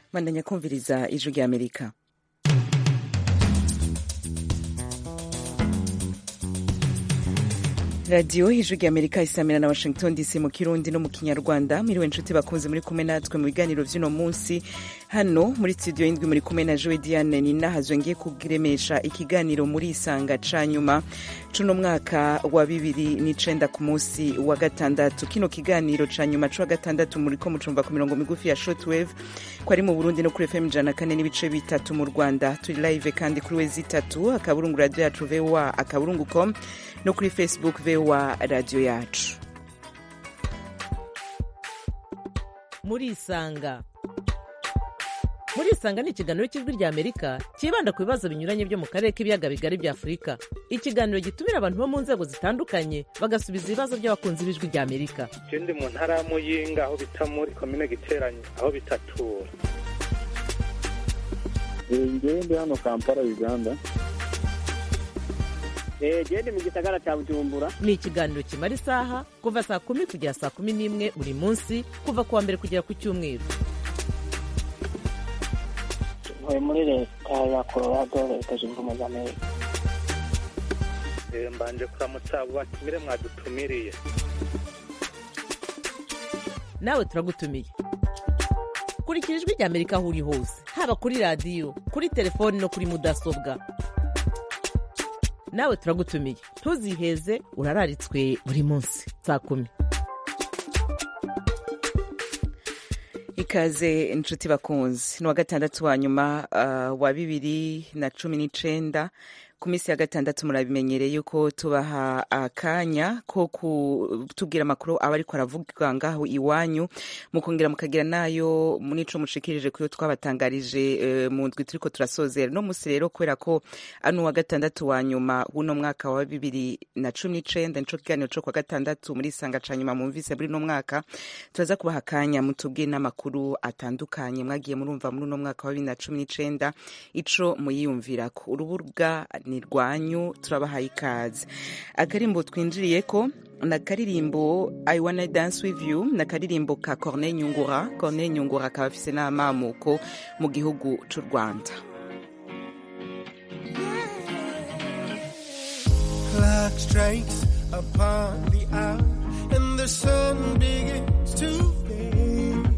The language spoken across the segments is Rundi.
bandanya kumviriza ijwi rya amerika radiyo ijwi rya amerika isamira na washington dc mu kirundi no mu kinyarwanda mwiriwe inshuti bakunze muri kumwe natwe mu biganiro vy'uno munsi hano muri studio y'indwi muri kumwe na joe diane ninahazwe ngiye kuremesha ikiganiro muri isanga ca nyuma cuno mwaka wa bibiri n'icenda ku munsi wa gatandatu kino kiganiro ca nyuma c'uwa gatandatu muriko mucumva ku mirongo migufi ya shortwave ko ari mu burundi no kuri fm ijana kane n'ibice bitatu mu rwanda turi live kandi kuri wezi itatu akaburungu radio yacu voa akaburungu com no kuri facebook voa radio yacu murisanga murisanga ni ikiganiro cy'ijwi rya amerika cyibanda ku bibazo binyuranye byo mu karere k'ibiyaga bigari bya afurika ikiganiro gitumira abantu bo mu nzego zitandukanye bagasubiza ibibazo by'abakunzi b'ijwi rya amerika ndi mu ntara ya muyinga aho bita muri komine giteranye aho bitatura ngewe ndi hano kampala uganda gende mu gisagara cya bujumbura ni ikiganiro kimara isaha kuva saa kumi kugera saa kumi n'imwe buri munsi kuva ku wa mbere kugera ku cyumweru ntuye muri leta ya colorado leta zunze ubumwe za amerika mbanje kuramutsa abo batumire mwadutumiriye nawe turagutumiye kurikira ijwi rya amerika aho uri hose haba kuri radiyo kuri telefoni no kuri mudasobwa nawe turagutumiye ntuziheze urararitswe buri munsi saa kumi ikaze inshuti bakunzi ni uwa gatandatu wa nyuma uh, wa bibiri na cumi n'icenda ku minsi ya gatandatu murabimenyereye yuko tubaha akanya ko kutubwira amakuru aba ariko aravuga ngaho iwanyu mukongera mukagira nayo nico mushikirije kuyo twabatangarije uh, mu ndwi turiko turasozera no musi rero kubera ko ano wa gatandatu wa nyuma w'uno mwaka wa bibiri na cumi n'icenda nico kiganiro co kwa gatandatu muri isanga ca nyuma mumvise muri uno mwaka turaza kubaha akanya mutubwire n'amakuru atandukanye mwagiye murumva muri uno mwaka wa bibiri na cumi n'icenda ico muyiyumvirako urubuga ni rwanyu turabahaye ikaze akarimbo twinjiriyeko na karirimbo i wanna dance with you na karirimbo ka corneille nyungura corneille nyungura akaba afise n'amamuko mu gihugu c'u rwanda clock strikes upon the hour and the sun begins to fade.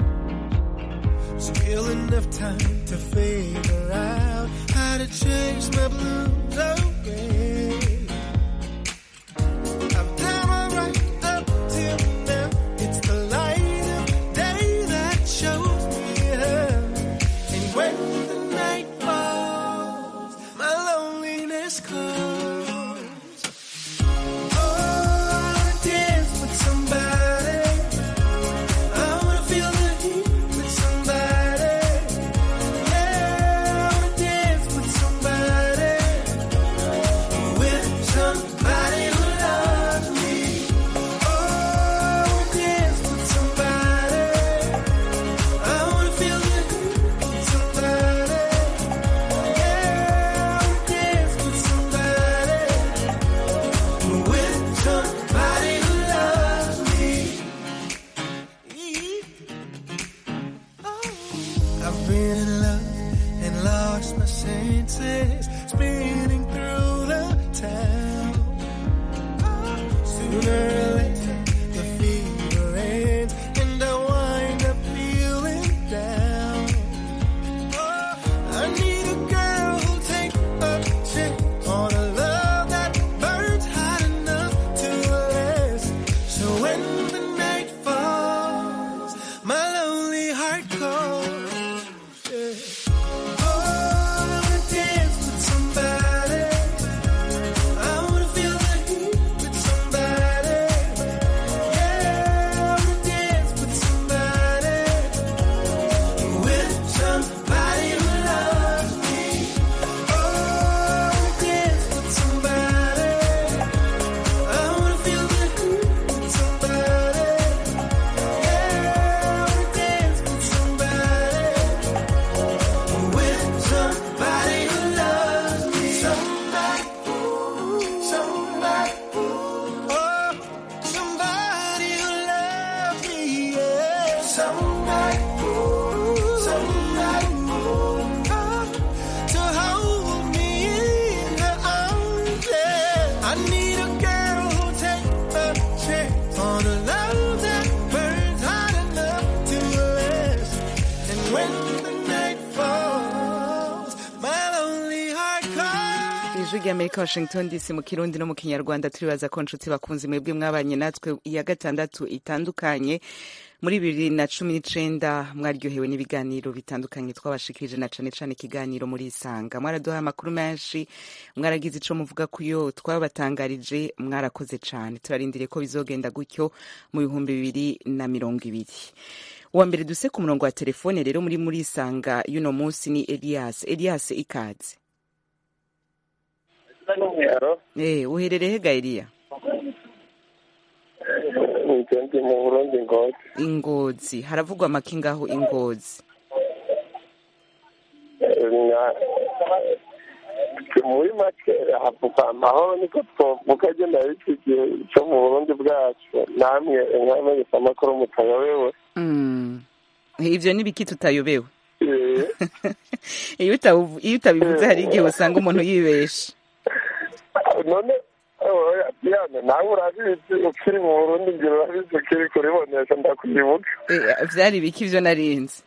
Still enough time to figure out how to chase my blues away. I've done alright up till now. It's the light of day that shows me how. And when the night falls, my loneliness calls. Oh, I wanna dance with somebody. I wanna feel the heat with somebody. Yeah, I wanna dance with somebody. With somebody who loves me. Oh, I wanna dance with somebody. I wanna feel the heat with somebody. Yeah, I wanna dance with somebody. With somebody who loves me. I've been in love and lost my senses, spinning through the town. Sooner or later, the fever ends, and I wind up feeling down. I need a girl who'll take a chance on a love that burns hot enough to last. So when the night falls, my lonely heart calls. Yeah. Oh, I wanna dance with somebody. I wanna feel the heat with somebody. Yeah, I wanna dance with somebody. With somebody who loves me. Oh, I wanna dance with somebody. I wanna feel the heat with somebody. Yeah, I wanna dance with somebody. With somebody who loves me. Somebody, somebody, oh, somebody who loves me. Yeah. Somebody, somebody. rya amerika washington dc mu kirundi no mu kinyarwanda turibaza ko nshuti bakunze mwebwe mwabanye natwe iya gatandatu itandukanye muri bibiri na cumi n'icenda mwaryohewe n'ibiganiro bitandukanye twabashikirije na cane cane ikiganiro muri isanga mwaraduhaye amakuru menshi mwaragize ico muvuga kuyo twabatangarije mwarakoze cane turarindiriye ko bizogenda gutyo mu bihumbi bibiri na mirongo ibiri uwa mbere duse ku murongo wa telefone rero muri muri isanga y'uno munsi ni elias elias ikaze Eh, uherereye hega Eliya? ndi mu burundi ngozi Ingozi. Haravugwa make ngaho Ingozi. Na- muri make havuga amahoro niko twovuga agenda y'iki gihe cyo mu burundi bwacu namwe nkamenyesha amakuru mutayobewe Mm. Ivyo ni biki tutayobewe. Eh, Iyo utabu- iyo utabivuze hari igihe usanga umuntu yibesha. none oya, Diane nawe urabizi ukiri mu burundi ngira urabizi ukiri kuribonesha ndakwibuka Eh, Vyari biki ivyo narinzi.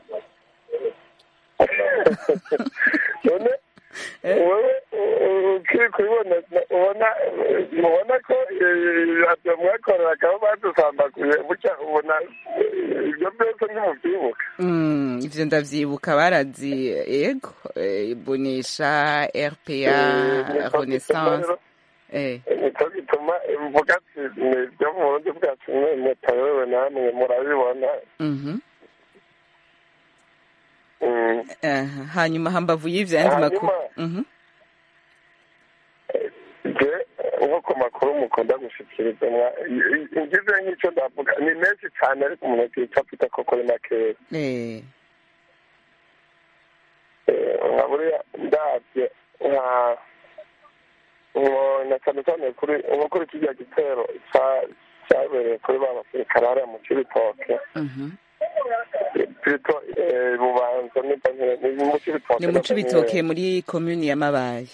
none wowe uh, ukiri kubibona ubona ubona ko radiyo mwakoreragaho badusambaguye bucya ubona eh, ibyo byose ntimubyibuka Mm, ivyo ndavyibuka barazi ego eh, bonesha RPA Renaissance eh nicyo gituma mvuga ati ni ibyo mu burundi bwacu mwe mutayobewe namwe murabibona mhm Mm. Aha, hanyuma hambavu y'ivyo yandi Hanyuma- makuru mhm je nk'uko makuru mukunda gushikiriza mwa- i- i- ngize nk'icyo ndavuga ni menshi cyane ariko umuntu akica afite ko kuri makeya eh Eh, nka buriya ndabye nka nko- na cyane cyane kuri nko kuri kijya gitero ca- cyabereye kuri ba basirikare hariya mu cibitoke mhm pito bubanza niba nkire- ni mu cibitoke ni mu cibitoke muri commune ya Mabaye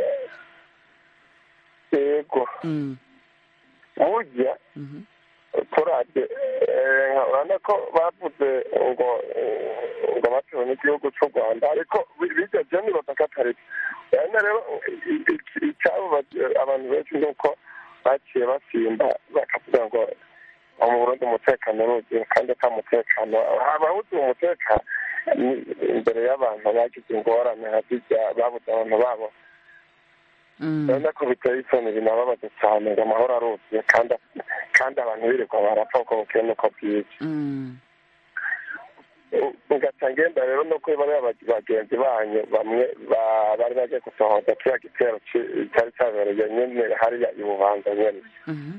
yego mm burya mhm turabye eh, nka- urabona ko bavuze ngo eh, ngo batewe n'igihugu cy'u rwanda ariko bi- bijya byo nibaza ko atari byo urabona rero i- i- icyabo ba- abantu benshi ni uko baciye basimba bakavuga ngo "Aho mu burundi umutekano urugiye kandi ata mutekano abawuzi umutekano ni imbere y'abantu bagize ingorane hazijya babuze abantu babo mm urabona ko biteye isoni binababaza cyane ngo amahoro aruzuye kandi kandi abantu birirwa barapfa uko bukeye n'uko bwije mm ugaca ngenda rero no kuri bariya bag- bagenzi banyu bamwe ba- bari bagiye gusohoza kiriya gitero ci- cyari cyabereye nyene hariya i bubanza nyene mhm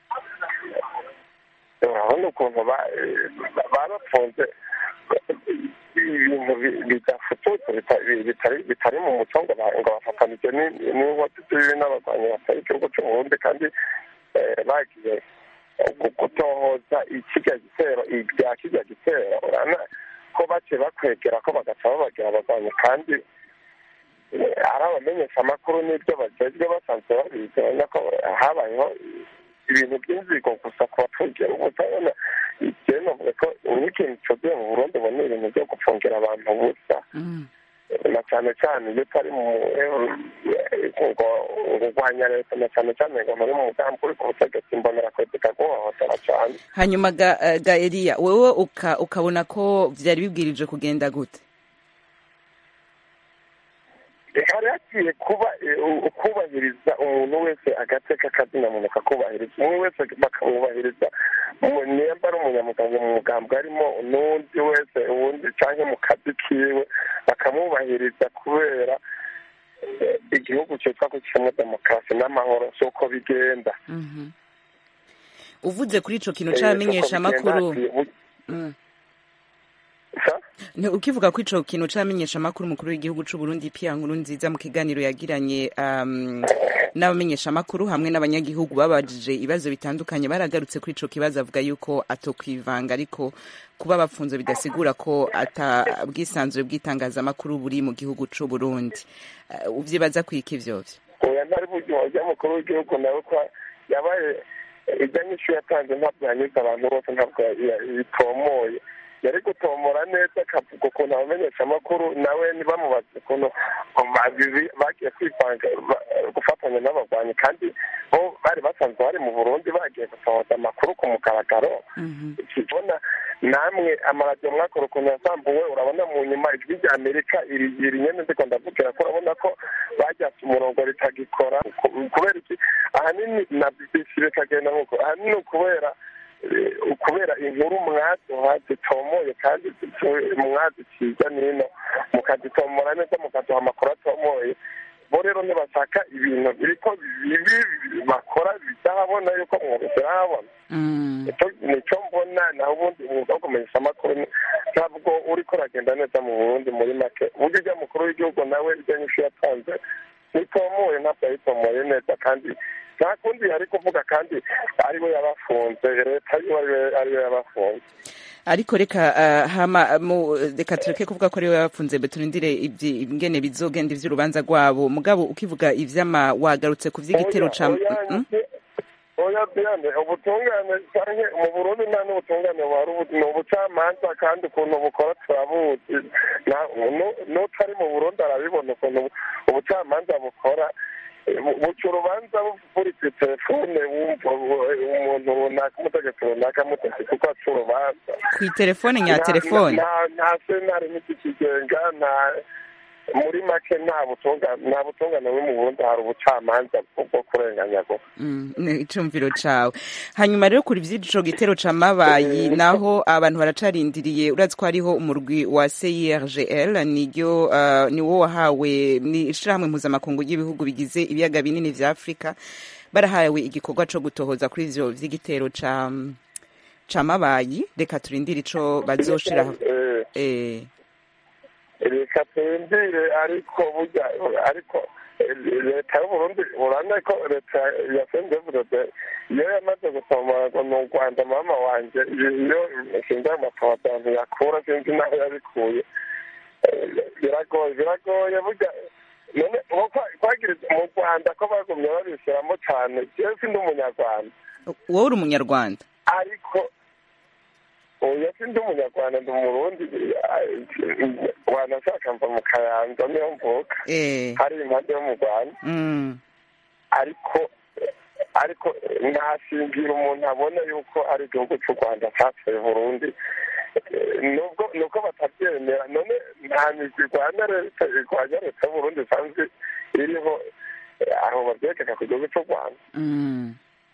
urabona ukuntu ba- ba- barafunze ibintu bi- bidafututse bita- bi- bitari bitari mu muco ngo ba- ngo bafatanije ni- n'inkozi z'ibibi n'abarwanyi batari igihugu cy'u burundi kandi eh, bagiye gu- gutohoza ikirya gitero ibya kirya gitero urabona ko baciye bakwegera ko bagaca babagira abarwanyi kandi eh, ari abamenyesha amakuru n'ibyo bagezwe basanzwe babizi urabona ko habayeho ibintu by'inzigo gusa ku baturage ubu utabona igihe navuga ko nk'ikintu cyuzuye mu burundi ubu ni ibintu byo gupfungira abantu busa mm na cyane cyane iyo utari mu ngo urwanya leta na cyane cyane ngo muri mu mugambi uri ku butegetsi mbonera kwezi kaguhohotera cyane hanyuma ga, eh, ga Eliya wewe uka, ukabona ko vyari bibwirije kugenda gute hari hagiye kuba eh, u- kubahiriza umuntu wese agateka kazina muntu kakubahiriza umwe wese bakamwubahiriza mu- nimba ari umunyamuganga mu mugambi arimo n'undi wese uwundi cyangwa mu kazi kiwe bakamwubahiriza kubera eh, igihugu cyitwa ko kirimo demokarasi n'amahoro si uko bigenda mhm uvuze kuri ico kintu Eh, si uko c'abamenyesha bigenda, amakuru hagiye bu- mm. sa? Ni ukivuga ko ico kintu c'abamenyesha amakuru umukuru w'igihugu c'u Burundi Pierre Nkurunziza mu kiganiro yagiranye um, n'abamenyesha amakuru hamwe n'abanyagihugu babajije ibibazo bitandukanye baragarutse kuri ico kibazo avuga yuko atokwivanga ariko kuba bapfunze bidasigura ko ata bwisanzure bw'itangazamakuru buri mu gihugu c'u Burundi uh, uvyibaza kwiki ivyo vyo oya ntari buryo wajya mukuru w'igihugu nawe ko yabaye ijya nyinshi yatanze ntabwo yanyuze abantu bose ntabwo ya- bitomoye yari gutomora neza akavuga ukuntu abamenyesha amakuru nawe ntibamubaze ukuntu bagizi- bagiye kwivanga ba- gufatanya n'abagwanyi kandi bo bari basanzwe bari mu burundi bagiye gusohoza amakuru ku mugaragaro ukibona namwe amaradiyo mwakora ukuntu yasambuwe urabona mu nyuma ijwi rya amerika iri iri nyene ndiko ndavugira ko urabona ko baryatse umurongo ritagikora Ku- kubera iki ahanini na bbc bikagenda nk'uko ahanini ukubera eh, ukubera inkuru mwaduha zitomoye kandi zitu- mwaziciza nino mukazitomora neza mukaduha amakuru atomoye bo rero ntibashaka ibintu biriko bibi bakora bidahabona yuko mwabishyira ahabona Nicyo- nicyo mbona naho ubundi umwuga wo kumenyesha amakuru ni- ntabwo uriko uragenda neza mu burundi muri make uburyo ujya mukuru w'igihugu nawe ibyo nyinshi yatanze ntitomoye ntabwo yayitomoye neza kandi nta kundi yari kuvuga kandi ariwe yabafunze leta yiwe ariwe- ariwe yabafunze ariko reka uh, hama mu reka tureke kuvuga ko ariwe yabafunze mbe turindire ibyi- ingene bizogenda ivy'urubanza rwabo mugabo ukivuga ivy'ama wagarutse ku vy'igitero ca Oya, Mm? oya diane ubutungane canke mu burundi nta n'ubutungane buhari ubu ni ubucamanza kandi ukuntu bukora turabuzi Na- nu- n'utari mu burundi arabibona ukuntu ubucamanza bukora Eh, bu- buca urubanza buri ku telefone wumva u- umuntu runaka umutegetsi runaka amutegetse kuko aca urubanza kw'iterefone nya Nta- telefone nta- nta sentare n'ikikigenga nta muri make nta butungane nta butungane buri mu burundi hari ubucamanza bwo kurenganya gusa Mm, ni icumviro cawe hanyuma rero kuri vy'ico gitero ca mabayi naho abantu baracarindiriye urazi ko hariho umurwi wa CIRGL niryo uh, niwo wahawe ni ishirahamwe mpuzamakungu ry'ibihugu bigize ibiyaga binini vya Afrika barahawe igikorwa co gutohoza kuri ivyo vy'igitero ca ca mabayi reka turindire ico bazoshira Eh, eh reka turindire ariko burya ariko eh, leta y'uburundi urabona ko leta ya sendevurode iyo yamaze gusoma ngo ni u rwanda mama wanje iyo sinzi amatohoza abantu yakura sinzi n'aho yabikuye Eh, biragoye biragoye burya none uwo kwa- kwagiriza mu rwanda ko bagumye babishyiramo cyane jewe sindi umunyarwanda wowe uri umunyarwanda ariko oya sindi umunyarwanda ndi umurundi wanashaka mva mu kayanza niyo mvuka eh hari impande yo mu rwanda mm. ariko ariko ntashingira umuntu abona yuko ari igihugu cy'u rwanda cyateye burundi Eh, nubwo nuko batabyemera none nta migwi irwanya leta irwanya leta y'uburundi isanzwe iriho eh, aho babyegeka ku gihugu cy'u rwanda Mm.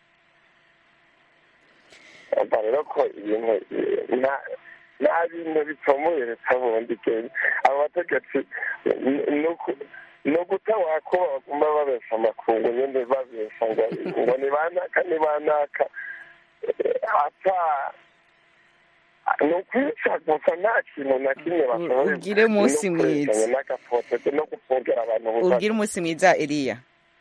umva rero ko ibintu eh, nta nta bintu bitomoye leta bundi kenya abo bategetsi ni- ni uku- ni uguta wakuba baguma babesha amakungu nyine babesha ngo ngo ni banaka ni banaka Eh, ata ni ukwica gusa nta kintu na kimwe bashoboye ugire umunsi no kwerekana mwiza. n'agafoto no gufungera abantu ubusa ugire umunsi mwiza Eliya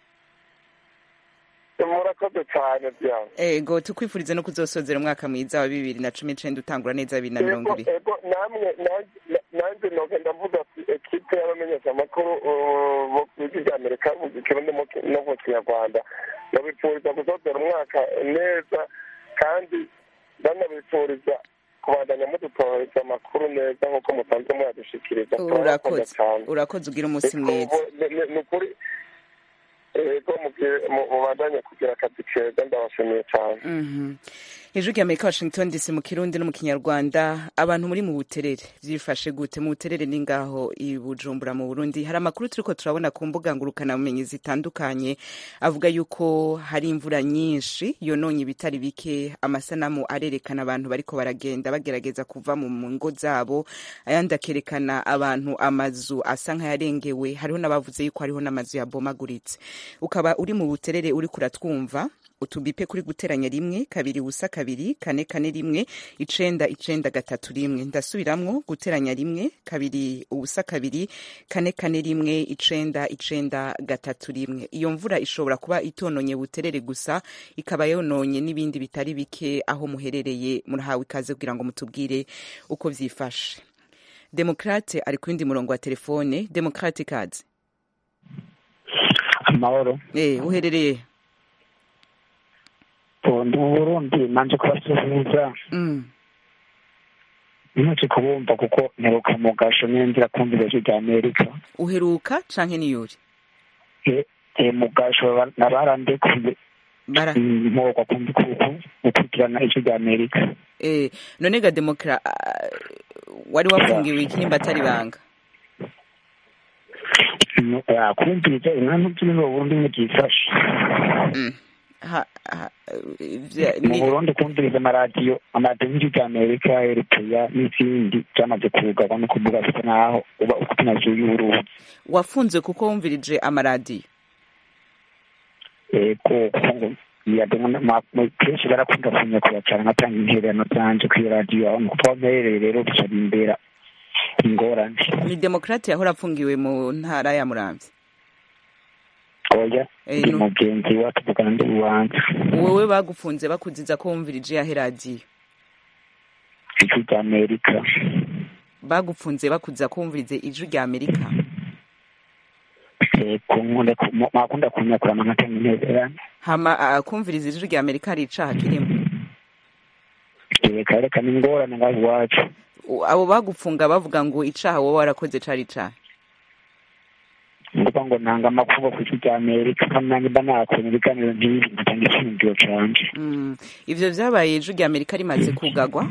murakoze cyane byane ego tukwifurize no kuzosozera umwaka mwiza wa bibiri na cumi n'icenda utangura neza bibiri na mirongo Ego, ibiri ego namwe nanjye- nanjye nogenda mvuga ati ekipe y'abamenyeshamakuru uh, bo ku ijwi rya amerika mu kirundi mu ki- no mu kinyarwanda babipfuriza gusozera umwaka neza kandi banabipfuriza kubandanya mudutohereza amakuru neza nk'uko musanzwe muyadushikiriza turabakunda urakoze cyane urakoze ugire umunsi mwiza Ego, ni- ni- ni ukuri ego mubwire- mu- mubandanye kugira akazi keza ndabashimiye cyane Mhm. ijwi rya amerika washington dc mu kirundi no mu kinyarwanda abantu muri mu buterere vyifashe gute mu buterere ni ngaho i bujumbura mu burundi hari amakuru turiko turabona ku mbuga ngurukanabumenyi zitandukanye avuga yuko hari imvura nyinshi yononye ibitari bike amasanamu arerekana abantu bariko baragenda bagerageza kuva mu mu ngo zabo ayandi akerekana abantu amazu asa nk'ayarengewe hariho n'abavuze yuko hariho n'amazu yabomaguritse ukaba uri mu buterere uriko uratwumva utubipe kuri guteranya rimwe kabiri ubusa kabiri kane kane rimwe icenda icenda gatatu rimwe ndasubiramwo guteranya rimwe kabiri ubusa kabiri kane kane rimwe icenda icenda gatatu rimwe iyo mvura ishobora kuba itononye buterere gusa ikaba yononye n'ibindi bitari bike aho muherereye murahawe ikaze kugira ngo mutubwire uko vyifashe demokrate ari ku yindi murongo wa telefone demokrate kazi amahoro eh uherereye ndi mu burundi nanje kubasuhuza mm. ntuce kubumva kuko mperuka mu gasho nenzira kumvira ijwi rya amerika uheruka canke niyuri E- e, mu gasho ba- nabarandekuye bara mporwa kumva kuko gukurikirana ijwi rya amerika eh none ga demokra ah, wari wafungiwe iki nimba atari banga Nu- ah, kumviriza inkantu ziri mu burundi ntibyifashe Mm. ha, ha, vya- mu ni- burundi kumviriza amaradiyo amaradiyo y'ijwi rya amerika eritrea n'izindi byamaze kugarwa no kuvuga bisa naho uba ufite amazu y'uburundi wafunzwe kuko wumvirije amaradiyo ego kuko ngo yademo kenshi barakunda kunyakura cyane nkatanga intererano zanje kuri radiyo aho kuko mperereye rero bica bimbera ingorane ni demokrate yahora afungiwe mu ntara ya muramvya oya Eh, ndi no. mugenzi wa tuvugana ndi uwanza wowe bagufunze bakuziza ko wumvirije yahe radiyo ijwi rya amerika bagufunze bakuziza ko wumvirize ijwi rya amerika ego nkunda ku- mu- mwakunda kunyakura nkatanga intererano hama ah, kumviriza ijwi rya amerika hari icaha kirimo reka reka ni ingorane ngaho iwacu U- abo bagufunga bavuga ngo icaha wowe warakoze cari icaha nguvuga ngo ntanga amakuru ku ijwi rya amerika kandi nanjye mba nakora ibiganiro nk'ibi ngatanga icyiyumviro canje Mm. ivyo vyabaye ijwi rya amerika rimaze kugagwa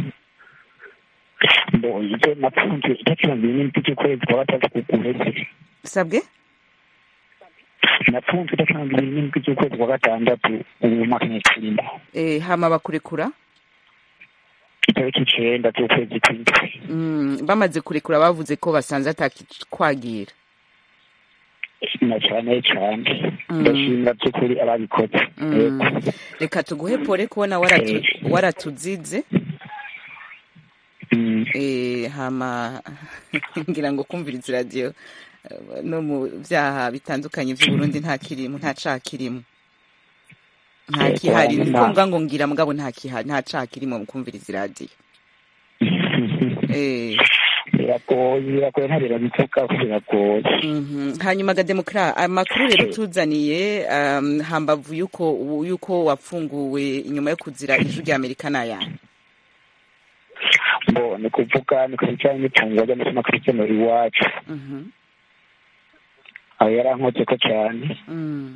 mbo ibyo napfunze itariki mirongo ibiri n'indwi z'ukwezi kwa gatatu guheze sabwe napfunzwe itariki mirongo ibiri n'indwi z'ukwezi kwa gatandatu ubu mwaka nyine turimo eh, hama bakurekura itariki icenda z'ukwezi kw'indwi mm. bamaze kurekura bavuze ko basanze atakikwagira na cyane cyane Mm. ndashimira by'ukuri ababikoze Mm. Yego. reka tuguhe pole kubona waratu, waratuzize Mm. eh, hama ngira ngo kumviriza radiyo eh, no mu vyaha bitandukanye vy'uburundi nta kirimo nta caha kirimo nta Yego, kihari hanyuma- niko mvuga ngo ngira mugabo nta kihari nta caha kirimo mu kumviriza iradiyo eh, biragoye biragoye ntabira bivuga ko biragoye mhm. hanyuma ga demokra amakuru rero tuzaniye um, hambavu yuko yuko wafunguwe inyuma yo kuzira ijwi rya amerika n'ayandi mbo ni kuvuga ni ku bijyanye n'ifunguro ry'amasomo kristiano iwacu Mhm, aho yarankoze ko cyane mm,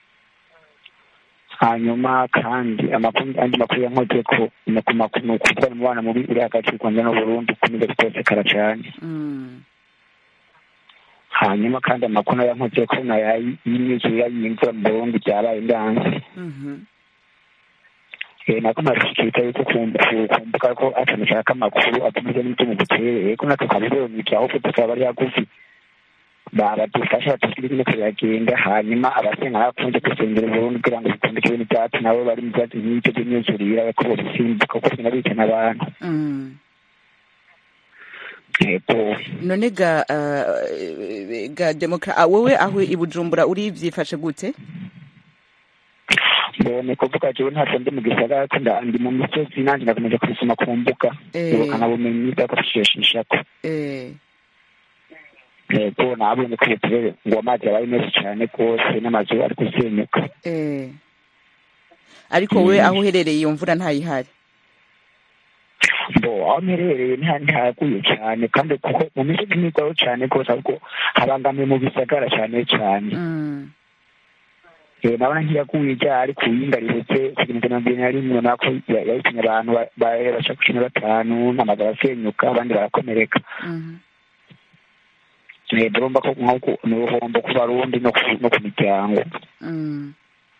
hanyuma kandi amakuru andi makuru yankoze ko ni ku makuru ni ukuvuga umubano mubi uri hagati y'u rwanda n'uburundi ukomeza gutosekara cyane mm, hanyuma kandi amakuru nayo yankoze ko nayo y'imyuzure y'imvura mu burundi byabaye ndanze mhm, Eh, nako marishikita yuko kumbuka ko atanashaka amakuru atumije n'ibyo mu buterere ko natwe twabibonye ahubwo tukaba bari hagufi baradufasha batubwira nyine biragenda hanyuma abasenga bakunze gusengera Burundi kugira ngo bitondeke ibintu byacu nabo bari mu bibazo nk'ibyo by'imyuzurire ko bobisimbuka kuko bigenda bicana abantu mm. yego none ga uh, ga demokra ah, wowe aho i bujumbura uri vyifashe gute mbone kuvuga jewe ntabwo ndi mu gisagara ko nda- ndi mu misozi nanjye nakomeje kubisoma ku mbuga Eh. ubukana bumenyi bwakofishishako eh, yego nabonye ko ubuturere ngo amazi yabaye menshi cyane rwose n'amazu ari gusenyuka eh. ariko we aho uherereye iyo mvura ntayihari bo aho mperereye nta ntihaguye cyane kandi kuko mu misozi ntigwaho cyane rwose ahubwo habangamiye mu bisagara cyane cyane mm. Eh, nabona ntiyaguye ryari ku yinga rihetse kugeza mirongo ibiri na rimwe nako ya- yahitinye abantu ba- ba- bashaka cumi na batanu n'amazu arasenyuka abandi barakomereka mhm. Eh, ndumva ko nk'uko ni uruhombo ku barundi no ku- no ku miryango Mm.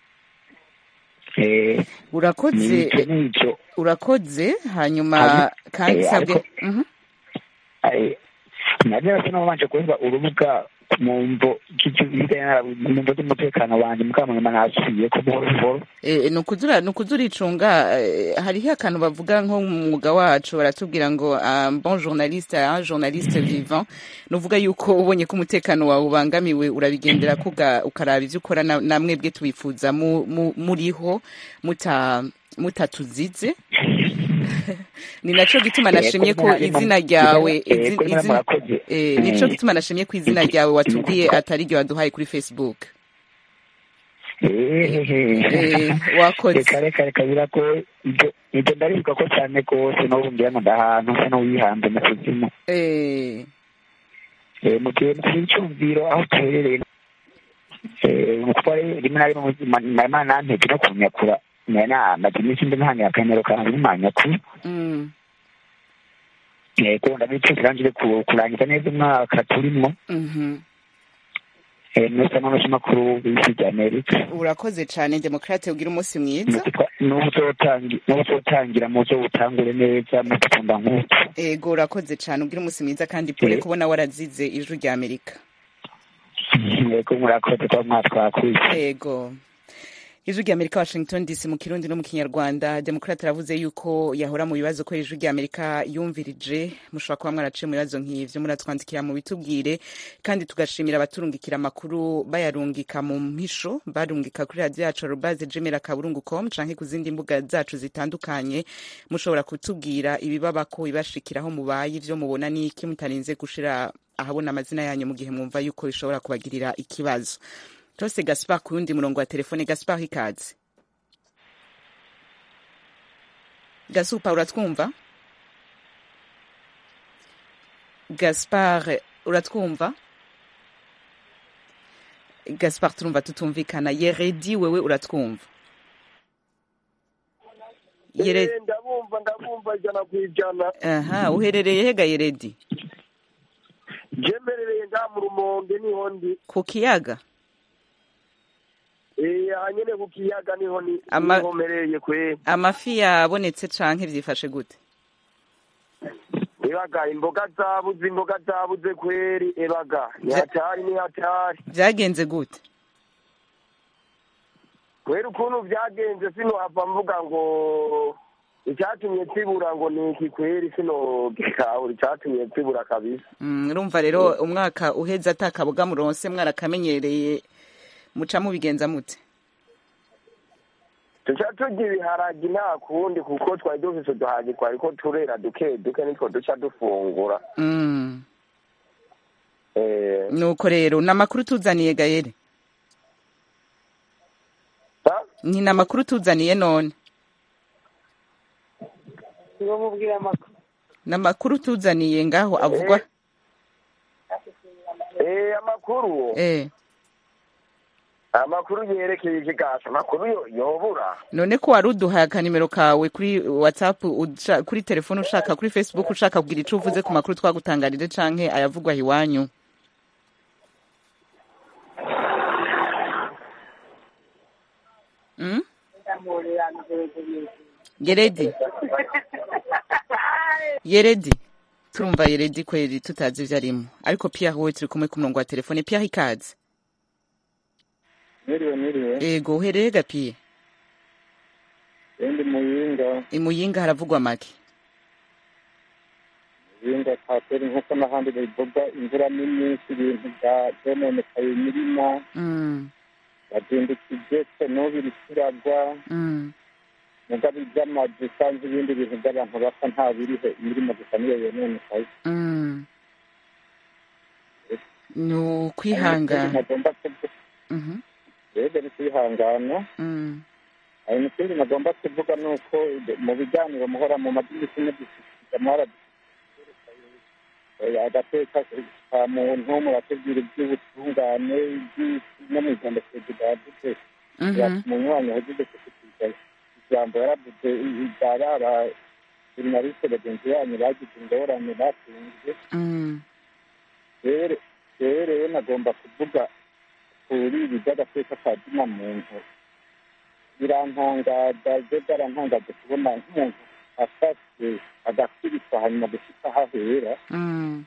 Eh, urakoze nibyo nibyo urakoze hanyuma Hanyuma- kandi eh, sabwe ariko- Mhm. Eh, nari narasa n'abanje kuvuga urubuga mu mvo mu mvo z'umutekano wanjye mukamanyuma nasubiye ko buhoro buhoro Eh, ni ukuzura ni ukuzuricunga eh, hariho akantu bavuga nko mu mwuga wacu baratubwira ngo un bon journaliste un journaliste vivant ni uvuga yuko ubonye ko umutekano wawe ubangamiwe urabigendera ko uga- ukaraba ivyo ukora na- na mwebwe tubifuza mu- mu- muriho muta mutatuzize ni naco gituma nashimye ko izina ryawe izi- Ego, izina- murakoze. eh, nico gituma nashimye ko izina ryawe watubwiye atari ryo waduhaye kuri facebook Eh, wakoze. reka reka reka biragoye ibyo ibyo ndaribuka ko cyane rwose n'ubu ngira ngo ndahantu nsa n'uwihanze mu kuzimu Eh, Eh, mu gihe mu cyumviro aho tuherereye eh, mu kuba rimwe na rimwe mu buzima imana nantege no kunyakura namaze iminsi mbi ntangira akamero kanjye n'umanyakuru mm, yego ndabicuza irangire ku- kurangiza neza umwaka turimo mhm. eh, mwese n'abanyamakuru b'isi rya amerika urakoze cyane demokrate ugira umunsi mwiza n'ubu uzotangira muzo utangure neza mu gukunda nk'utu ego urakoze cyane ugira umunsi mwiza kandi pole Eh. kubona warazize ijwi rya amerika yego murakoze kuba mwatwakuye ego ijwi rya amerika washington dc mu kirundi no mu kinyarwanda demokrate aravuze yuko yahora mu bibazo ko ijwi rya amerika yumvirije mushobora kuba mwaraciye mu bibazo nk'ivyo muratwandikira mu bitubwire kandi tugashimira abaturungikira amakuru bayarungika mu mpisho barungika kuri radiyo yacu arubaze gmail akaburungu com canke ku zindi mbuga zacu zitandukanye mushobora kutubwira ibibabako ibashikira aho mubaye ivyo mubona n'iki mutarinze gushira ahabona amazina yanyu mu gihe mwumva yuko bishobora kubagirira ikibazo Tose Gaspar ku yundi murongo wa telefone Gaspar ikaze Gasupa uratwumva Gaspar uratwumva Gaspar turumva tutumvikana Yeredi wewe uratwumva Yere Eh, ndabumva ndabumva ijana ku ijana aha uherereye hega Yeredi jemerereye nga mu rumonge niho ndi ku kiyaga Eh, aha nyene ku kiyaga niho ni Ama- niho mpereye kwe amafi yabonetse canke vyifashe gute ebaga imboga zabuze imboga zabuze kweri ebaga ni Ja- hatari ni hatari vyagenze gute kweri ukuntu vyagenze sinohava mvuga ngo icyatumye tsibura ngo ni iki kweri sino gitahura icyatumye tsibura kabisa Mm, urumva rero umwaka uheze atakaboga muronse mwarakamenyereye muca mubigenza mute tuca turya ibiharagi nta kundi kuko twari dufise uduhagi twariko turera duke duke nitwo duca dufungura Mm, Eh, nuko rero ni amakuru tuzaniye gayere sa- ni amakuru tuzaniye none mubwira amakuru ni amakuru tuzaniye ngaho avugwa eh, amakuru eh amakuru yerekeye ikigasha amakuru yo- yobura none ko wari uduhaye akanimero kawe kuri whatsapp uca- kuri telefone ushaka kuri facebook ushaka kugira ico uvuze ku makuru twagutangarije canke ayavugwa iwanyu mm? yeredi yeredi turumva yeredi kweri tutazi ivyo arimo ariko pierre wowe turi kumwe ku murongo wa telefone pierre ikaze Mwiriwe mwiriwe ego uhereye gapiye ndi muyinga imuyinga haravugwa make muyinga tateri nk'uko n'ahandi bivuga imvura ni nyinshi ibintu bya byononekaye imirima mm, bazindukije se n'ubu iri kiragwa mm. mugabe iby'amazu cyangwa ibindi bintu by'abantu bapfa nta biriho imirima gusa niyo yononekaye Mm. ni ukwihangana nagomba kuvuga Mhm, rero ni kwihangana mm, hari ikindi nagomba kuvuga ni uko mu biganiro muhora mu madirishya mudushyikiriza muhora agateka ka muntu muratubwira iby'ubutungane iby'isi no mu ijambo perezida yavuze mhm, mu mwanya wagize kushikiriza ijambo yaravuze ibyara abajournaliste bagenzi banyu bagize ingorane batunze mm, rero rero rero nagomba kuvuga kuri ibi by'agateka ka zina muntu birantangaza byo byarantangaje kubona nk'umuntu afashwe agakubitwa hanyuma gushika aho ahera mm,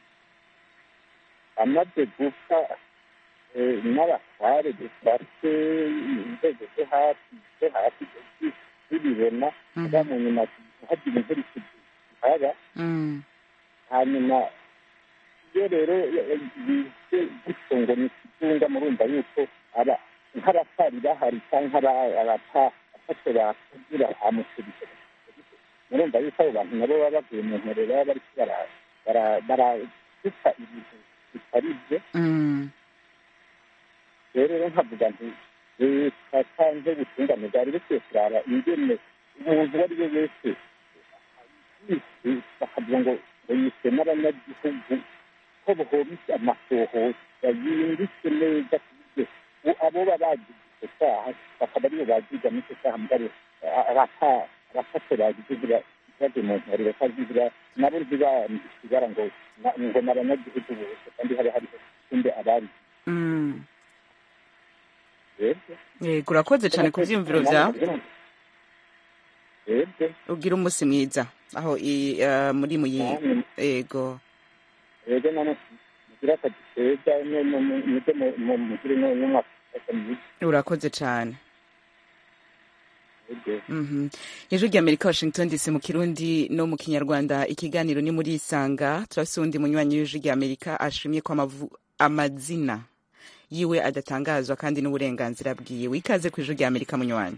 amaze gupfa eh, n'abatware dufate inzego zo hasi zo hasi zibibona Mhm. kuba mu nyuma hagira imvura ikihaba mm, hanyuma iyo rero bise gutyo ngo ni ikizunga murumva yuko aba nk'abatari bahari cyangwa abafashe bakugira amusubiza murumva yuko abo bantu nabo baba bavuye mu nkoro baba bariko bara- bara- baraduka ibintu bitari byo mm, rero rero nkavuga nti leta cyangwa ubutungane bwari bukwiye kurara ingene umuntu uwo ari we wese yishe bakavuga ngo ngo yishe n'abanyagihugu ko bohobise amasohoza yimbitse neza ku buryo u- abo baba bagize icyo cyaha bakaba aribo bagiga n'icyo cyaha mugabo abafashe bagize zira- ikibazo mu ntari bakazigira nabo ntibara ngo na- ngo ni abanyagihugu bose kandi haba hariho kumbe abari Mm. yebwe yego urakoze cyane ku byiyumviro byawe yebwe ugira umunsi mwiza aho i- eh, muri muyi namwe yego rero none mugira akazi keza mujye mugire n'umwaka mwiza urakoze cyane yebwe Mhm. ijwi ry'amerika washington dc mu kirundi no mu kinyarwanda ikiganiro ni muri isanga turafise uwundi munywanyi w'ijwi ry'amerika ashimye ko amavu- amazina yiwe adatangazwa kandi n'uburenganzira bwiwe ikaze ku ijwi ry'amerika munywanyi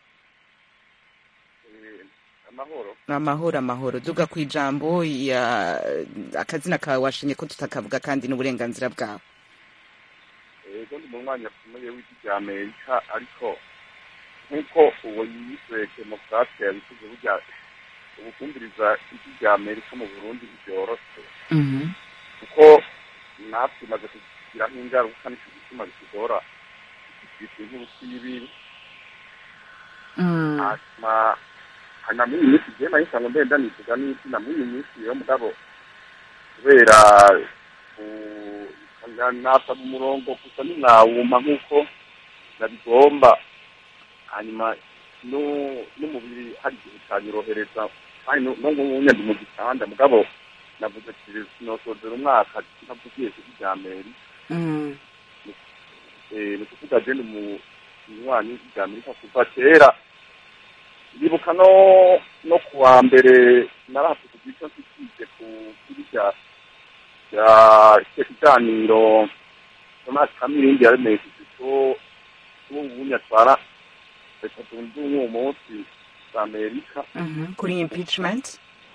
amahoro amahoro amahoro duga ku ijambo ya akazina kawe washimye ko tutakavuga kandi n'uburenganzira bwawe ego ndi mu mwanya akomeye w'igi rya amerika ariko nk'uko uwo yise demokarate yabivuze burya ubukumviriza igi rya amerika mu burundi ntibyoroshe kuko natwe imaze kugiraho ingaruka nicyo gituma bitugora iki nk'ubusibi hanyuma hanyuma muri iyi minsi igihe nahise ngo mbenda nivuga n'izina muri iyi minsi yo mugabo kubera nasaba umurongo gusa ntimwawuma nk'uko nabigomba hanyuma nu- n'umubiri hari igihe utanyorohereza kandi no no nk'ubunya ndi mu gitanda mugabo navuze ati sinosozera umwaka ntavugiye kuri rya meri eh, ni ukuvuga je ndi mu munywanyi rya amerika kuva kera ndibuka no no kuwa mbere narafite igico nsikize ku kuri rya rya icyo kiganiro tomasi kamirindi yaremesheje ko ubunya atwara leta zunze ubumwe uwo munsi za amerika Mhm. kuri impeachment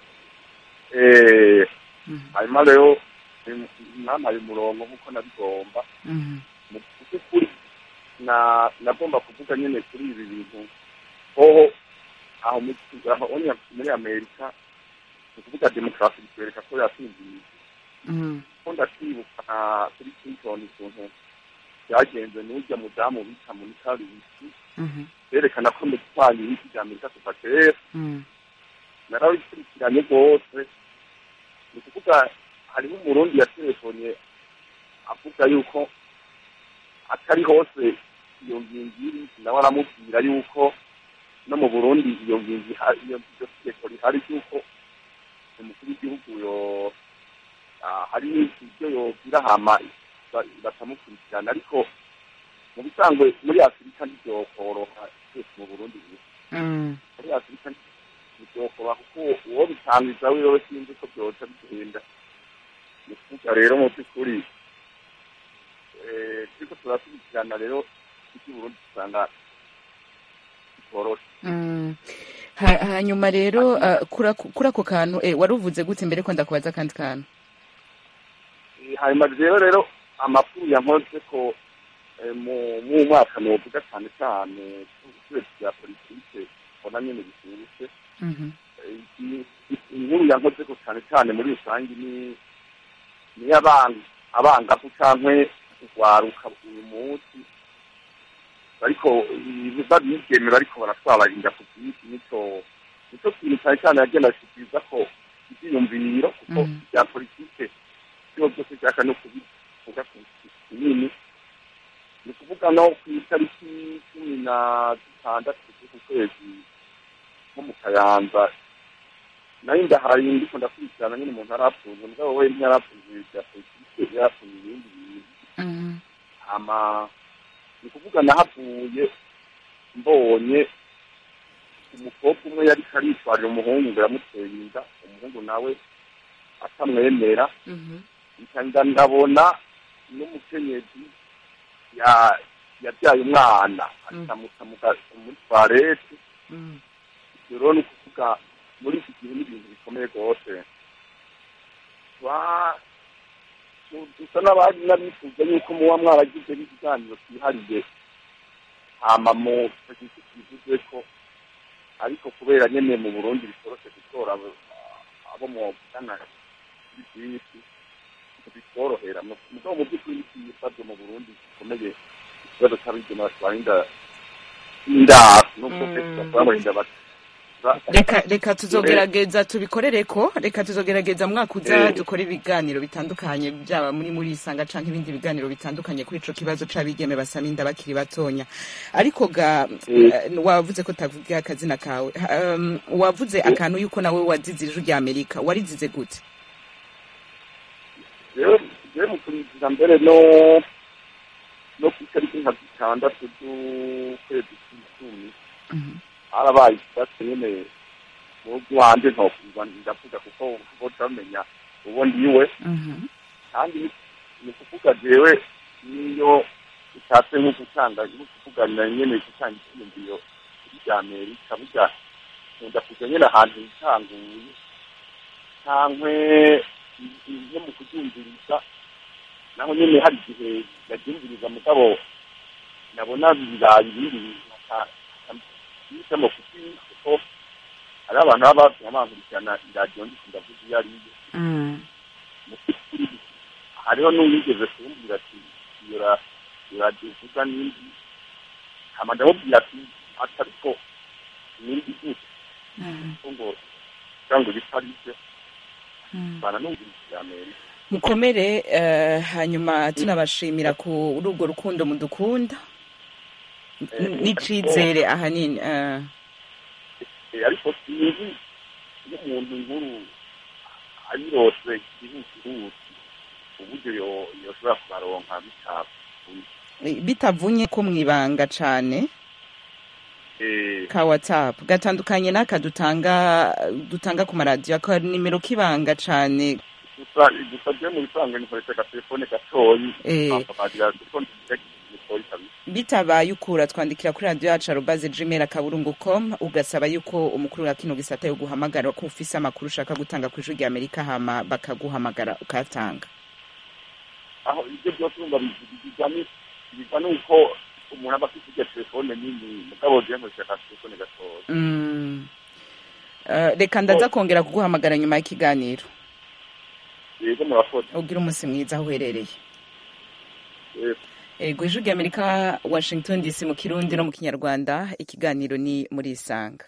eh, Mhm. hanyuma rero ni- nampaye umurongo nk'uko nabigomba Mhm. mu by'ukuri na nagomba kuvuga nyine kuri ibi bintu hoho aho mu- aho onya- muri amerika ni ukuvuga demokarasi bitwereka ko yasinziriye Mhm. ko ndakwibuka na kuri clinton ukuntu byagenze n'urya mudamu bita monica lewinsky Mhm. berekana ko mu gutwara ibiti bya amerika kuva kera Mhm. narabikurikiranye rwose ni ukuvuga hariho umurundi yaterefone avuga yuko atari hose iyo ngingo iri nawe aramubwira yuko no mu burundi iyo ngingo ihari iyo iryo tegeko rihari ry'uko umukuru w'igihugu yo ah, hari ibyo yobwira hama ba- bakamukurikirana ariko mu bisanzwe muri afurika ntibyokoroha twese mu burundi gusa Mhm. muri afurika ntibyokoba kuko uwo bitangiza wiwe sinzi ko byoca bigenda ni ukuvuga rero mu by'ukuri eh, turiko turakurikirana rero iby'uburundi usanga bitoroshe Mm. Ha- hanyuma rero uh, kuri ako- kuri ako kantu eh, wari uvuze gute mbere ko ndakubaza akandi kantu Eh, hanyuma rero rero amakuru yankoze ko eh, mu mu mwaka novuga cyane cyane kubera bya politike mbona nyine bishyushye Mhm. i- i- inkuru yankoze ko cyane cyane muri rusange ni ni abana abangavu cyangwa kugwaruka uyu munsi ariko babigeme bariko baratwara inda ku bwinshi nico nico kintu cyane cyane yagenda ashikiriza ko ivyiyumviro kuko Mhm. bya politike byo byose byaka no kubivuga ku kinini ni ukuvuga no ku itariki cumi na zitandatu z'uku kwezi nko mu kayanza nayo ndahaye ndiko ndakurikirana nyine umuntu arapfuza mugabo we ntiyarapfuza bya politike yarapfuza ibindi bintu Mhm. hama ni ukuvuga nahavuye mbonye umukobwa umwe yari aritwarira umuhungu ngo yamuteye inda umuhungu nawe atamwemera Mhm. nda ndabona n'umukenyezi ya- yabyaye umwana akamuta mu ga- muri twarete Mhm. ibyo rero ni ukuvuga muri iki gihe n'ibintu bikomeye rwose Twa- tu- dusa n'abari n'abifuza yuko muba mwaragize n'ikiganiro cyihariye hama mu giti kivuze ko ariko kubera nyene mu burundi bitoroshe gutora abo- abo muvugana byinshi bitorohera mugabo mu by'ukuri n'ikibazo mu burundi gikomeye ikibazo cy'abigeme batwara inda indaro nubwo Mm. kenshi batwara ngo inda bat- reka reka tuzogerageza tubikorere ko reka tuzogerageza mwaka uza Eh. dukore ibiganiro bitandukanye byaba muri muri isanga canke ibindi biganiro bitandukanye kuri ico kibazo c'abigeme basama inda bakiri batonya ariko ga eh, wavuze ko tavuga akazina kawe Ha- um, wavuze akantu yuko nawe wazize ijwi rya amerika warizize gute rero rero mu kurinda mbere no no ku itariki nka zitandatu z'ukwezi kw'icumi harabaye ikibazo nyene mu rwanda ntokumva ndavuga kuko boca bamenya uwo ndiwe kandi ni- ni ukuvuga jewe niyo ushatse nko gutanga nko kuvuganira nyene gutanga icyiyumviro kuri rya amerika burya nkunda kuja nyene ahantu hitanguye cankwe nko mu kuryumviriza naho nyene hari igihe yaryumviriza mugabo nabona biraye ibindi bintu yisemo kuki kuko hari abantu baba bafite abankurikirana iradiyo ndiko ndavuga iyo ari yo mu by'ukuri hariho n'uwigeze kumbwira ati iyo ra- iyo radiyo uvuga n'indi hama ndamubwira ati ati ariko n'indi gute kuko ngo kugira ngo bisa ari byo bana numviriza amerika mukomere eh, hanyuma tunabashimira kuri urwo rukundo mudukunda N- n'icizere ahanini eh. Eh, ariko sinzi iyo umuntu nkuru ayirose ihutihuti uburyo yo- yoshobora kubaronka bitavuye bitavunye ko mwibanga cane Eh, ka whatsapp gatandukanye n'aka dutanga dutanga ku maradiyo ka nimero k'ibanga cane gusa gusa je mu bisanzwe nikoresha agatelefone gatoyi Eh. akamarira kuko nikoyi kabisa bitabaye ukura twandikira kuri radiyo yacu arobaze gmail akaburungu com ugasaba yuko umukuru wa kino gisata yo guhamagara ko ufise amakuru ushaka gutanga ku ijwi rya amerika hama bakaguhamagara ukayatanga aho ibyo byose urumva biza ni biza nuko umuntu aba afite iryo telefone nini mugabo je nkoresha agatelefone gatoyi Mm. Eh, reka ndaza kongera kuguhamagara nyuma y'ikiganiro yego murakoze ugira umunsi mwiza aho uherereye Eh, ego ijwi rya amerika washington dc mu kirundi no mu kinyarwanda ikiganiro ni muri isanga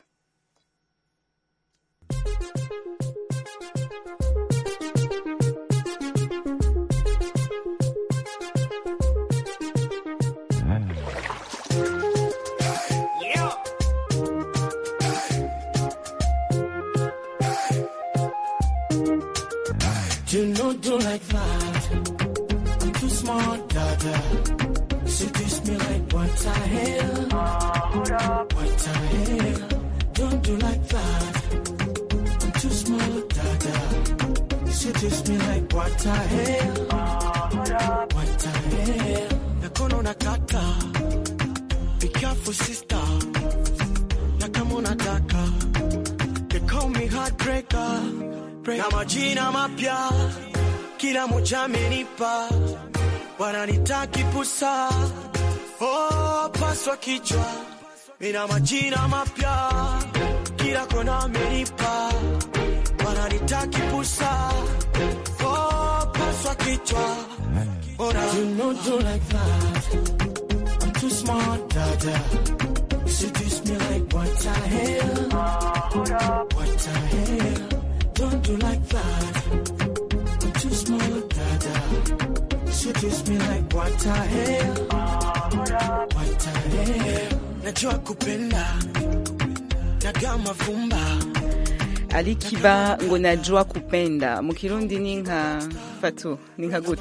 You know, do like that. I'm too smart, dada. Seduce me like what the hell? What the hell? Don't do like that. I'm too smart, dada. Seduce me like what the hell? What the hell? Nakono nakata. Be careful, sister. Nakamo nataka. They call me heartbreaker. Na majina mapya kila moja amenipa, wananitaki pusa, oh, paswa kichwa. Mina majina mapya kila kona amenipa, wananitaki pusa, oh, paswa kichwa. Ora, you know do like that. I'm too smart, dada. You seduce me like what the hell? What the hell? Don't do like that. I'm too small, dada. Seduce me like what the hell? What the hell? Najua kupenda nagama vumba ali kiba ngo najua kupenda mu kirundi ni nka fatu ni nka gute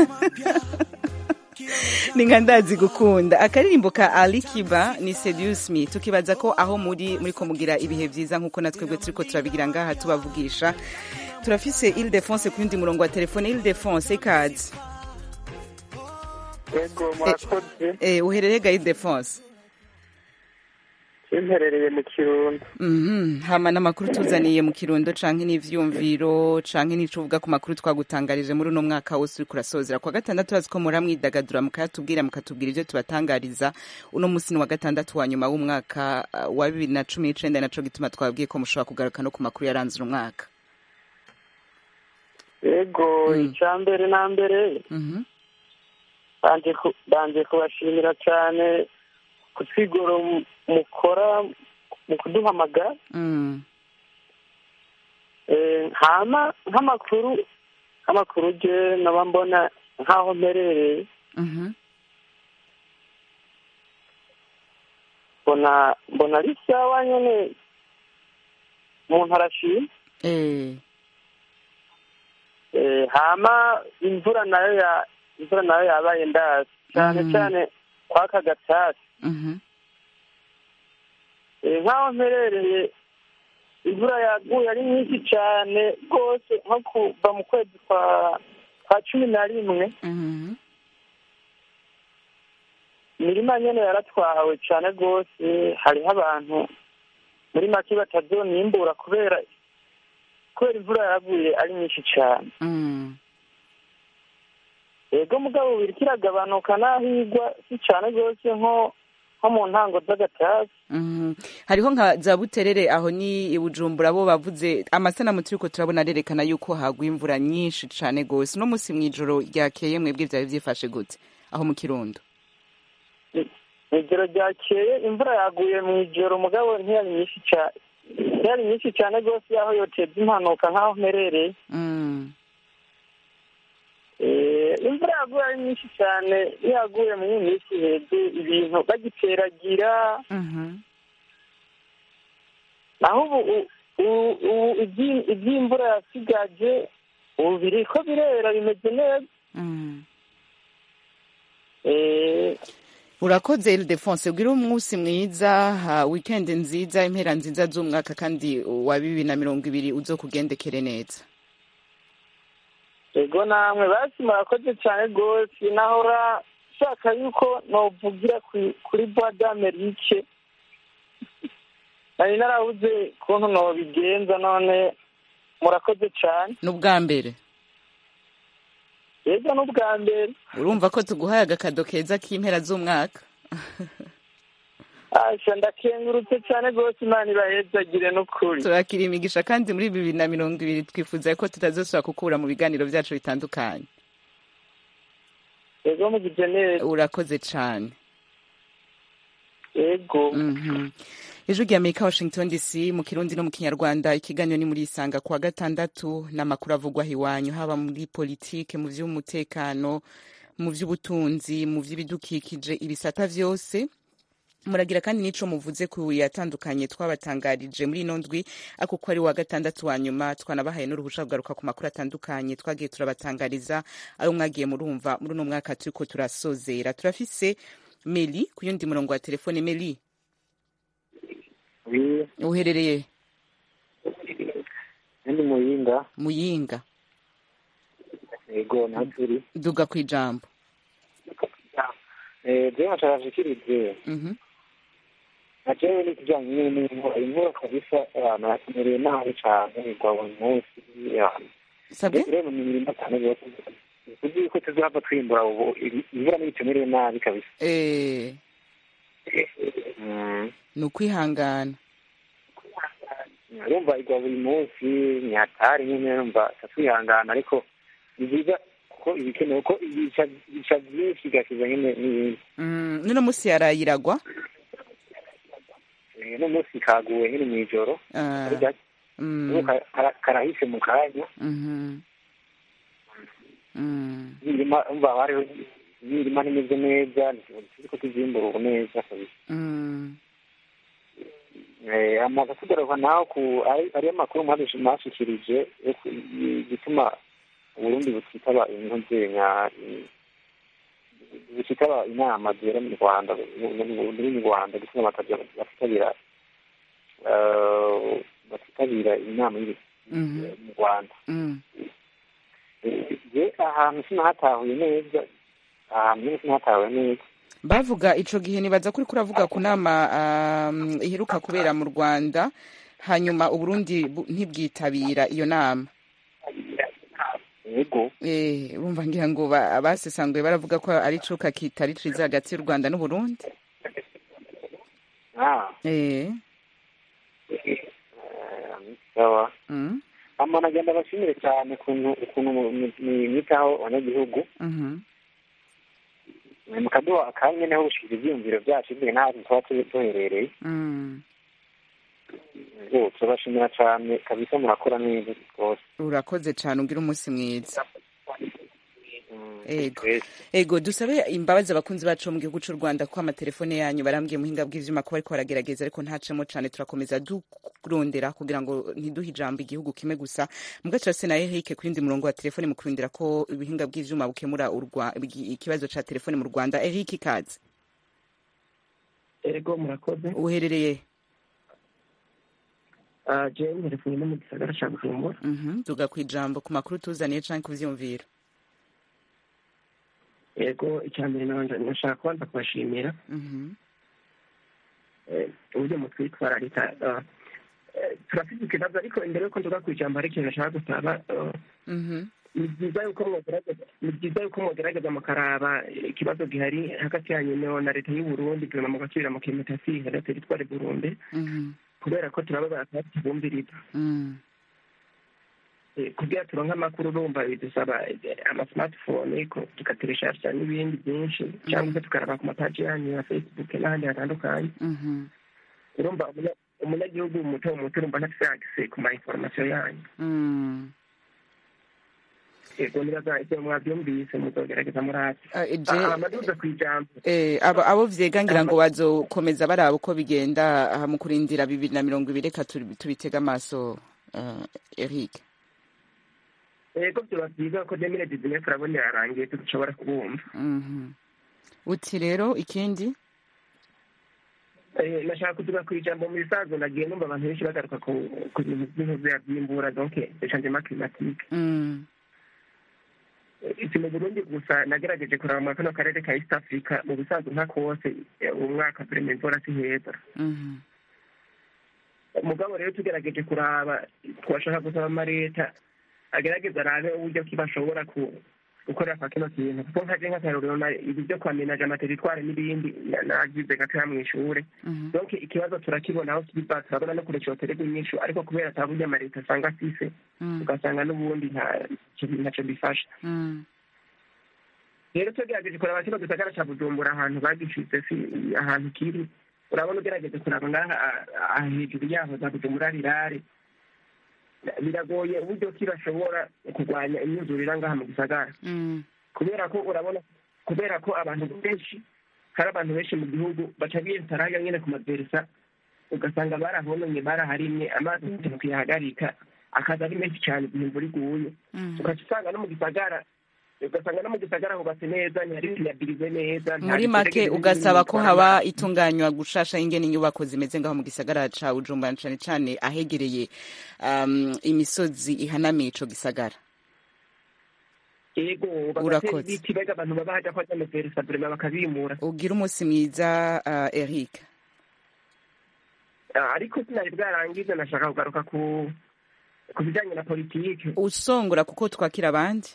ni nka ndazi gukunda akaririmbo ka ali kiba ni seduce me tukibaza ko aho muri muri ko mugira ibihe byiza nk'uko natwebwe turiko turabigira ngaha tubavugisha turafise ile defense ku yundi murongo wa telefone ile defense ikaze yego murakoze eh, uherereye ga ile defense bimperereye mu kirundo Mhm, hama n'amakuru tuzaniye mu kirundo canke n'ivyumviro canke n'ico uvuga ku makuru twagutangarije muri uno mwaka wose uriko urasozera kwa gatandatu urazi ko mura mwidagadura mukayatubwira mukatubwira ivyo tubatangariza uno musi ni wa gatandatu wa nyuma w'umwaka uh, wa bibiri na cumi n'icenda naco gituma twabwiye ko mushobora kugaruka no ku makuru yaranze uno mwaka yego icya mbere na mbere Mhm. banje ku- banje kubashimira cyane ku twigoro mu- mukora mu kuduhamagara Mm. Eh, hama nk'amakuru nk'amakuru je naba mbona nk'aho mperereye Mhm. mbona mbona ari sawa nyene umuntu arashima Eh. Eh, hama imvura nayo ya imvura nayo yabaye ndazi cyane Mhm. cyane kwaka gatasi Mhm. Eh, nk'aho mperereye imvura yaguye ari nyinshi cyane rwose nko kuva mu kwezi kwa kwa cumi na rimwe Mhm. imirima nyene yaratwawe cyane rwose hariho abantu muri make batazonimbura kubera kubera imvura yaguye ari nyinshi cyane Mm. yego mugabo biriko iragabanuka n'aho igwa si cyane rwose nko nko mu ntango z'agatasi Mhm. hariho nka za buterere aho ni i bujumbura bo bavuze amasanamu turiko turabona arerekana yuko hagwa imvura nyinshi cane gose uno musi mw'ijoro ryakeye mwebwe vyari vyifashe gute aho mu kirundo ijoro ryakeye imvura yaguye mu ijoro mugabo ntiyari nyinshi cyane ntiyari nyinshi cyane rwose yaho yoteza impanuka nk'aho mperereye Mm. Eh, imvura yaguye ari nyinshi cyane iyo yaguye muri iyi minsi iheze ibintu bagiteragira Mhm. naho ubu u- u- ubu ibyi- iby'imvura yasigaje ubu biriko birera bimeze neza Mm. Eh, urakoze ildefonse ubwire umunsi mwiza ha, weekend nziza impera nziza z'umwaka kandi wa bibiri na mirongo ibiri uzokugendekere neza yego namwe basi murakoze cyane rwose nahora nshaka yuko novugira ku- kuri bois d'Amerique nari narabuze ukuntu nobigenza none murakoze cyane ni ubwa mbere yego n'ubwa mbere urumva ko tuguhaye agakado keza k'impera z'umwaka asha ndakengurutse cyane rwose imana ibahezagire n'ukuri turakira imigisha kandi muri bibiri na mirongo ibiri twifuza ko tutazosubira kukura mu biganiro byacu bitandukanye yego mugize neza urakoze cane yego Mhm. ijwi rya amerika washington dc mu kirundi no mu kinyarwanda ikiganiro ni muri isanga kuwa gatandatu n'amakuru avugwa aho iwanyu haba muri politike mu vy'umutekano mu vy'ubutunzi mu vy'ibidukikije ibisata vyose muragira kandi n'ico muvuze ku yatandukanye twabatangarije muri ino ndwi ako ko ari wa gatandatu wa nyuma twanabahaye n'uruhusha kugaruka ku makuru atandukanye twagiye turabatangariza ayo mwagiye murumva muri uno mwaka turiko turasozera turafise meli ku yundi murongo wa telefone meli Oui, uherereye ndi muyinga muyinga yego naho turi duga ku ijambo Eh, jewe nashakashikirije Mhm. na jewe n'ikijanye nyene n'imvura imvura kabisa abantu bakemereye nabi cane igwa buri munsi abantu sabwe rero mu mirima cyane rwose tuzi ko tuzohava twimbura ubu ibi- imvura n'ibikemereye nabi kabisa Eh, Mm. ni ukwihangana urumva igwa buri munsi ni hatari nyine urumva tatwihangana ariko ni byiza kuko ibikenewe ko ibica ibica byinshi igakiza nyine n'ibindi Mm, n'uno musi yaraye iragwa Eh, n'umunsi kaguwe nyine mu ijoro Ah, ari gake mm, ubu ka- kara- karahise mu kanya mhm. Mm, imirima umva hariho imirima ntimeze neza turiko tuzimbura ubu neza kabisa mm, Eh, amaze kugaruka naho ku ari ariyo makuru mwadushi mwashikirije yo ku- igituma uburundi butitaba intuzenya butitaba inama zera mu rwanda muri mu rwanda gituma bataja- batitabira eh, batitabira inama y'iri- mhm, mu rwanda mm, je ahantu sinahatahuye neza ahantu nyene sinahatahuye neza bavuga ico gihe nibaza kuri kuravuga ku nama um, iheruka kubera mu rwanda hanyuma uburundi bu- ntibwitabira iyo nama yego Eh, bumva ngira ngo ba- abasesanguye baravuga ko ari cuka kitari ciza hagati y'u rwanda n'uburundi ah eh. eh, sawa mm. ama nagenda bashimire cyane ukuntu ukuntu mwitaho abanyagihugu mhm. mukaduha akanya niho gushikira ibyiyumviro byacu bitewe n'ahantu tuba tu- duherereye Mm. Yego, turabashimira cyane kabisa murakora neza rwose urakoze cane ugira umunsi mwiza Mm, Ego. twese. ego dusabe imbabazi abakunzi bacu bo mu gihugu c'u rwanda ko amatelefone yanyu barambwiye muhinga bw'ivyuma ko bariko baragerageza ariko ntacemo cane turakomeza durondera kugira ngo ntiduhe ijambo igihugu kimwe gusa mugaca se naye hike ku yindi murongo wa telefone mu kurindira ko ibihinga bw'ivyuma bukemura urwa- igi- ikibazo ca telefone mu rwanda eric ikaze ego murakoze uherereye Ah, jewe nterefone no mu gisagara ca bujumbura Mhm, tuga kwijambo ku makuru tuzaniye canke ku vyumviro ego icya mbere nanje nashaka kubanza kubashimira Mhm, eh, uburyo mutwitwararika ah, eh, turafite ikibazo ariko imbere yuko nduga ku ijambo hari ikintu nashaka gusaba ah, mhm, ni byiza yuko mwogerageza ni byiza yuko mwogerageza mukaraba ikibazo gihari hagati yanyu no- na leta y'u Burundi guverinoma mugasubira mu kimetasi na teritwari Burundi mhm, kubera ko turababara kuba tubumviriza mhm, Eh, kugira turonke amakuru urumva bidusaba eh, ama smartphone ko tukateresharisha n'ibindi byinshi cyangwa se tukaraba ku mapaji yanyu ya facebook n'ahandi hatandukanye mhm, urumva umunya- umunyagihugu muto muto urumva ntafise access ku ma information yanyu mhm. yego nibaza ibyo mwabyumvise muzogerageza murate Ah, je- amaduza ku ijambo Eh, abo abo vyega ngira ngo bazokomeza baraba uko bigenda aha mu kurindira bibiri na mirongo ibiri reka tubi- tubitege amaso uh, Eric yego byoba byiza ko demire dizinefu urabona yarangiye dushobora kubumva Mhm. uti rero ikindi Eh, nashaka kutuga ku ijambo mu bisanzwe nagiye numva abantu benshi bagaruka ku ku bintu by'intuzi byimbura donc changement climatique Mm, si mu burundi gusa nagerageje kuraba muri kano karere ka east africa mu bisanzwe nka kose eh, uwo mwaka turema imvura si heza mhm, mugabo rero tugerageje kuraba twashaka gusaba amaleta agerageza arabe uburyo ki bashobora ku gukorera kwa kino kintu kuko nkaje nk'akarorero na- ibi byo kwamenaje amateritware n'ibindi na- nagize gatoya mu ishure mhm, donc ikibazo turakibona aho kiva turabona no kure cyoterwa inyishu ariko kubera ataburyo amaleta asanga afise mm, ugasanga n'ubundi nta ntacyo bifasha mm, rero tugerageje kuraba kino gisagara ca bujumbura ahantu bagishize si ahantu kiri urabona ugerageje kuraba ngaha ah, ah, hejuru yaho za bujumbura rirare biragoye uburyo ki bashobora kurwanya imyuzurira ngaha mu gisagara mm, kubera ko urabona kubera ko abantu benshi hari abantu benshi mu gihugu baca biyentaraga nyene ku maverisa ugasanga barahononye baraharimye amazi ntacyo kuyahagarika akaza ari menshi cyane igihe imvura iguye mm. ugaca usanga no mu gisagara ugasanga no mu gisagara hubatse neza ntihari siyabirize neza nta muri make bitegere ugasaba ko bitwara haba amazi. itunganywa gushasha ingene inyubako zimeze ngaho mu gisagara ca Bujumbura cane cane ahegereye um, imisozi ihanamiye ico gisagara yego bagatera Urakoze. ibiti bega abantu baba haja kwa verisa burema bakabimura ugira umunsi mwiza uh, Eric Ah, ariko sinari bwarangize nashaka kugaruka ku ku bijanye na politike usongora kuko twakira abandi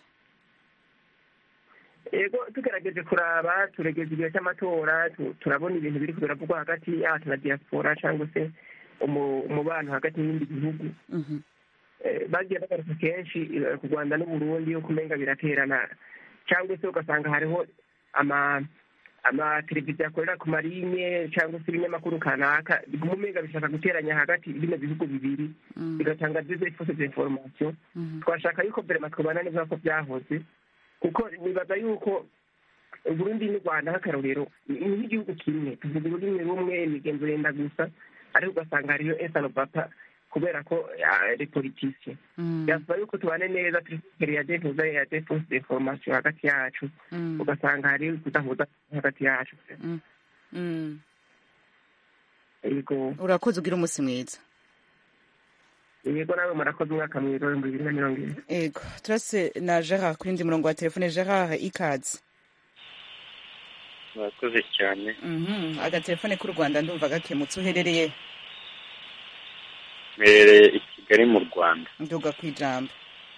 yego tugerageje kuraba turegeza igihe cy'amatora tu- turabona ibintu biri biravugwa hagati yacu na diaspora cyangwa se umu- umubano hagati y'ibindi bihugu Mhm, Eh, bagiye bagaruka kenshi eh, ku rwanda n'uburundi yuko umenga biraterana cyangwa se ugasanga hariho ama amateleviziyo akorera ku marinye cyangwa se ibinyamakuru kanaka biguma umenga bishaka guteranya hagati bino bihugu bibiri mm, bigatanga des fausses informations mhm, twashaka yuko vrema twabana neza ko byahoze kuko nibaza yuko uburundi n'u rwanda nk'akarorero ni ni nk'igihugu kimwe tuvuga ururimi rumwe imigenzo yenda gusa ariko ugasanga hariyo esanobapa kubera ko ari politiciye mm, byasaba yuko tubane neza turi imbere ya defuza ya defusi deforomasiyo hagati yacu mm, ugasanga hari kudahuza hagati yacu mm, mm. yego urakoze ugira umunsi mwiza yego nawe murakoze umwaka mwiza w'ibihumbi bibiri na mirongo ibiri ego turase na gerard ku yindi murongo wa telefone gerard ikaze murakoze cyane Mhm, agatelefone k'u rwanda ndumva gakemutse uherereye mbereye i kigali mu rwanda nduga ku ijambo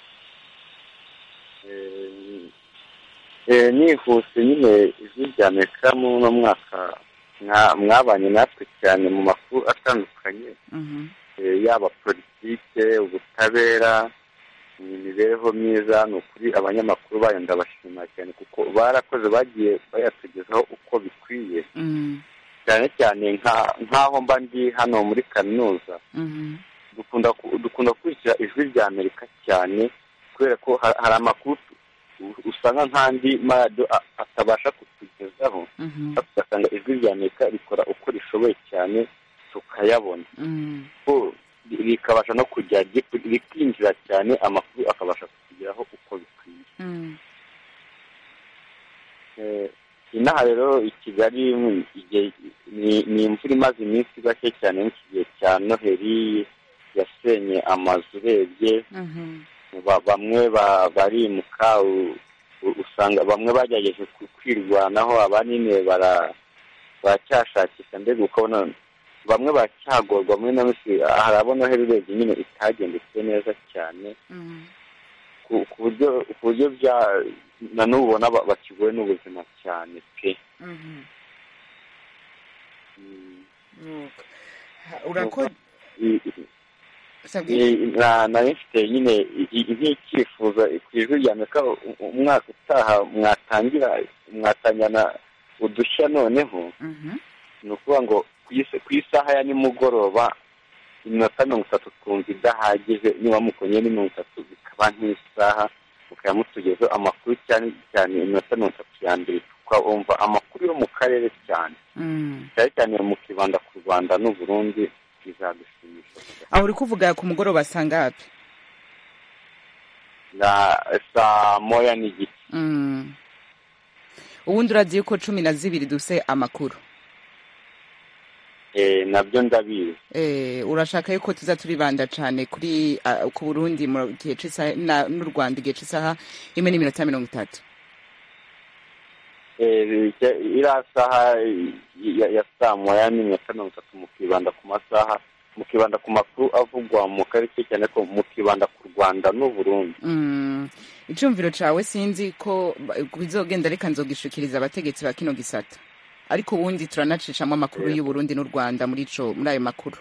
Eh, eh, nihuse nyine ijwi rya amerika muri uno mwaka mwa- mwabanye natwe cyane mu makuru atandukanye Mhm. eh, yaba politike ubutabera imibereho myiza ni ukuri abanyamakuru bayo ndabashima cyane kuko barakoze bagiye bayatugezaho uko bikwiye Mhm. cyane cyane nka- nk'aho mba ndi hano muri kaminuza Mhm. dukunda ku- dukunda gukurikira ijwi rya amerika cyane kubera ko ha- hari amakuru u- usanga nk'andi maradiyo a- atabasha kutugezaho Mhm. ugasanga ijwi rya amerika rikora uko rishoboye cyane tukayabona Mhm. ko ri- rikabasha no kujya ri- rikinjira cyane amakuru akabasha kutugeraho uko bikwiye Mhm. Eh, inaha rero i kigali mu- igihe- ni ni imvura imaze iminsi gake cyane mu gihe cya noheli yasenye amazu urebye Mhm. ba- bamwe ba- barimuka u- u- usanga bamwe bagerageje ku- kwirwanaho abanini bara baracyashakisha mbega ukabona bamwe baracyagorwa muri ino minsi harabona noheli urebye nyine itagendetse neza cyane Mhm. ku ku buryo ku buryo bya na n'ubu ubona ba- bakigowe n'ubuzima cyane pe Mhm. Mm. Nuko. Ha- urako I- i- sabwe i- na- nari mfite nyine i- i- nk'icyifuzo ku ijwi rya amerika u- umwaka utaha mwatangira mwatangirana udushya noneho Mhm. ni ukuvuga ngo ku is- ku isaha ya nimugoroba iminota mirongo itatu twumva idahagije niba mukonye ni mirongo itatu bikaba nk'isaha mukaba mutugezeho amakuru cyane cyane iminota mirongo itatu ya mbere tukumva amakuru yo mu karere cyane Mhm. cyane cyane mukibanda ku rwanda n'uburundi bizadushimisha aho uri kuvuga ku mugoroba sangapi na saa moya n'igice Mhm. ubundi urazi yuko cumi na zibiri duse amakuru Eh, nabyo ndabizi Eh, urashaka yuko tuza turibanda cyane kuri ah, ku burundi mu gihe c'isaha na- n'u rwanda igihe c'isaha imwe n'iminota mirongo itatu Eh, icya- iriya saha ya- ya saa moya n'iminota mirongo itatu mukibanda ku masaha mukibanda ku makuru avugwa mu karere cyane ko mukibanda ku rwanda n'uburundi Mm. icumviro cawe sinzi ko ba- bizogenda reka nzogishikiriza abategetsi ba kino gisata ariko ubundi turanacishamo amakuru y'u Burundi n'u Rwanda muri ico muri ayo makuru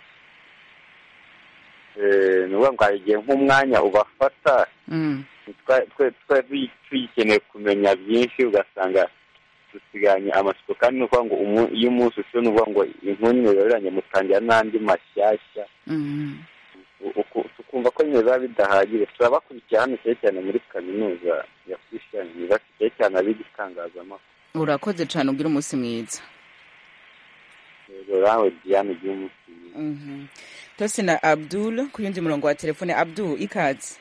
Eh, ni ukuvuga ngo hari igihe nk'umwanya ubafata Mm. twa- twe twari tugikeneye kumenya byinshi ugasanga dusiganye amatsiko kandi ni ukuvuga ngo umu- iyo umunsi ushize ni ukuvuga ngo inkuru yororanye mutangira n'andi mashyashya Mm. U- uku- tukumva ko nyine biba bidahagije turabakurikira hano cyane cyane muri kaminuza ya christian university cyane cyane abiga itangazamakuru urakoze cane ugira umunsi mwiza rero nawe diane ugira umunsi mwiza Mhm. tose na abdul ku yundi murongo wa telefone abdul ikaze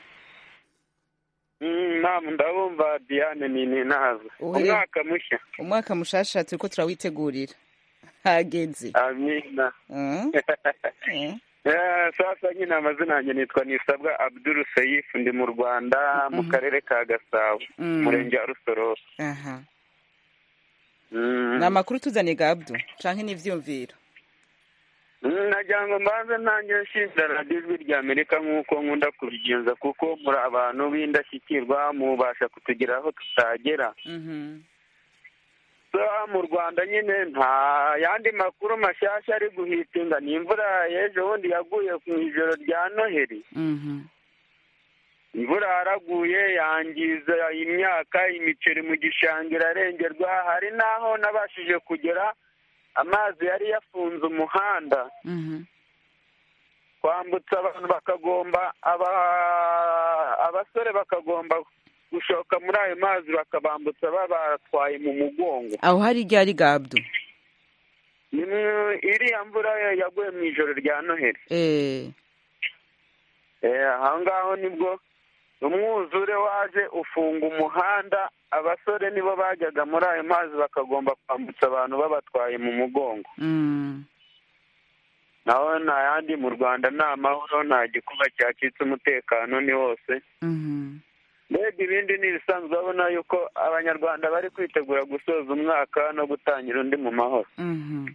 namu ndabumva diane ni ninazo Uhe. umwaka mushya umwaka mushasha turiko turawitegurira hageze amina Mm. Eh. Eh, sasa nyine amazina yanjye nitwa nisabwa abdul seyif ndi mu rwanda mu Mhm. karere ka gasabo Mm. umurenge wa rusororo aha Mm. ni amakuru tuzaniye ga abdul canke n'ivyumviro Mm, nagira ngo mbanze nanjye nshimira radiyo ijwi rya amerika nk'uko nkunda kubigenza kuko muri abantu b'indashyikirwa mubasha kutugera aho tutagera Mhm. So, mu rwanda nyine nta yandi makuru mashyashya ari guhitinga ni imvura y'ejo bundi yaguye mu ijoro rya noheli Mhm. imvura yaraguye yangiza imyaka imiceri mu gishanga irarengerwa hari n'aho nabashije kugera amazi yari yafunze umuhanda Mhm. kwambutsa abantu bakagomba aba- abasore bakagomba gushoka muri ayo mazi bakabambutsa babatwaye mu mugongo aho hari ryari ga abdul Ni mu- iriya mvura yaguye mu ijoro rya noheli eh Eh, aho ngaho nibwo umwuzure waje ufunga umuhanda abasore nibo bajyaga muri ayo mazi bakagomba kwambutsa abantu babatwaye mu mugongo Mm. naho nta yandi mu rwanda ni amahoro nta gikuba cyacitse umutekano ni wose Mhm. mbega mbega ibindi ni ibisanzwe urabona yuko abanyarwanda bari kwitegura gusoza umwaka no gutangira undi mu mahoro Mhm.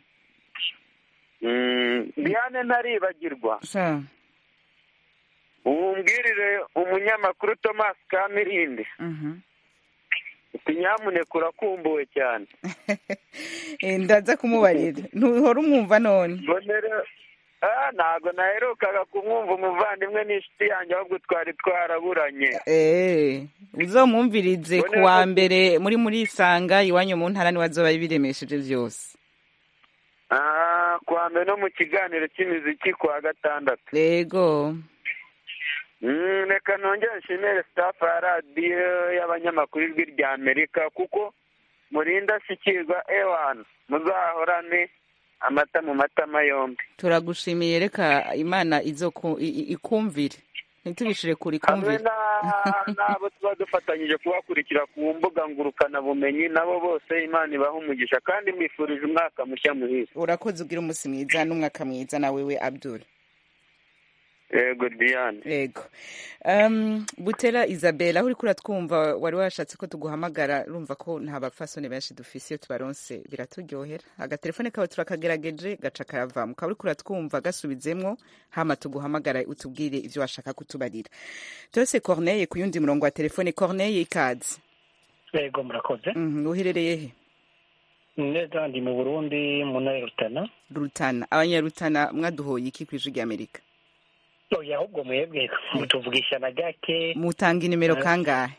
Mm, diane ntaribagirwa Sa. ubumbwirire umunyamakuru thomas kamirindi Mhm. uti nyamuneka urakumbuwe cyane Eh, ndaza kumubarira ntuhora umwumva none mbonere ah ntabwo naherukaga kumwumva umuvandimwe n'inshuti yanjye ahubwo twari twaraburanye Eh, uzomwumvirize ku Mbonera wa ko- mbere muri muri isanga iwanyu mu ntara niwe azoba biremesheje byose ah kuwa mbere no mu kiganiro cy'imiziki kuwa gatandatu yego Mm, reka nongere nshimire staff ya radiyo y'abanyamakuru ijwi rya amerika kuko murinda ashyikirwa ewana muzahorane amata mu matama yombi turagushimiye reka imana izoku i- i- ikumvire ntitubishire kuri hamwe kumvire na- n'abo tuba dufatanyije kubakurikira ku mbuga ngurukanabumenyi nabo bose imana ibaha umugisha kandi mbifurije umwaka mushya muhire urakoze ugira umunsi mwiza n'umwaka mwiza na wewe abdul yego diane yego um, butera isabel aho uriko uratwumva wari washatse ko tuguhamagara urumva ko nta bapfasoni benshi dufise iyo tubaronse biraturyohera agatelefone kawe turakagerageje gaca karavamo ukaba uriko uratwumva gasubizemwo hama tuguhamagara utubwire ivyo washaka kutubarira tose corneye ku yundi murongo wa telefone corneye ikaze yego murakoze Mhm, uherereye he neza ndi mu burundi mu ntara ya rutana rutana abanyarutana mwaduhoye iki kw'ijwi rya amerika oya ahubwo mwebwe mutuvugisha na gake mutanga inimero Eh. kangahe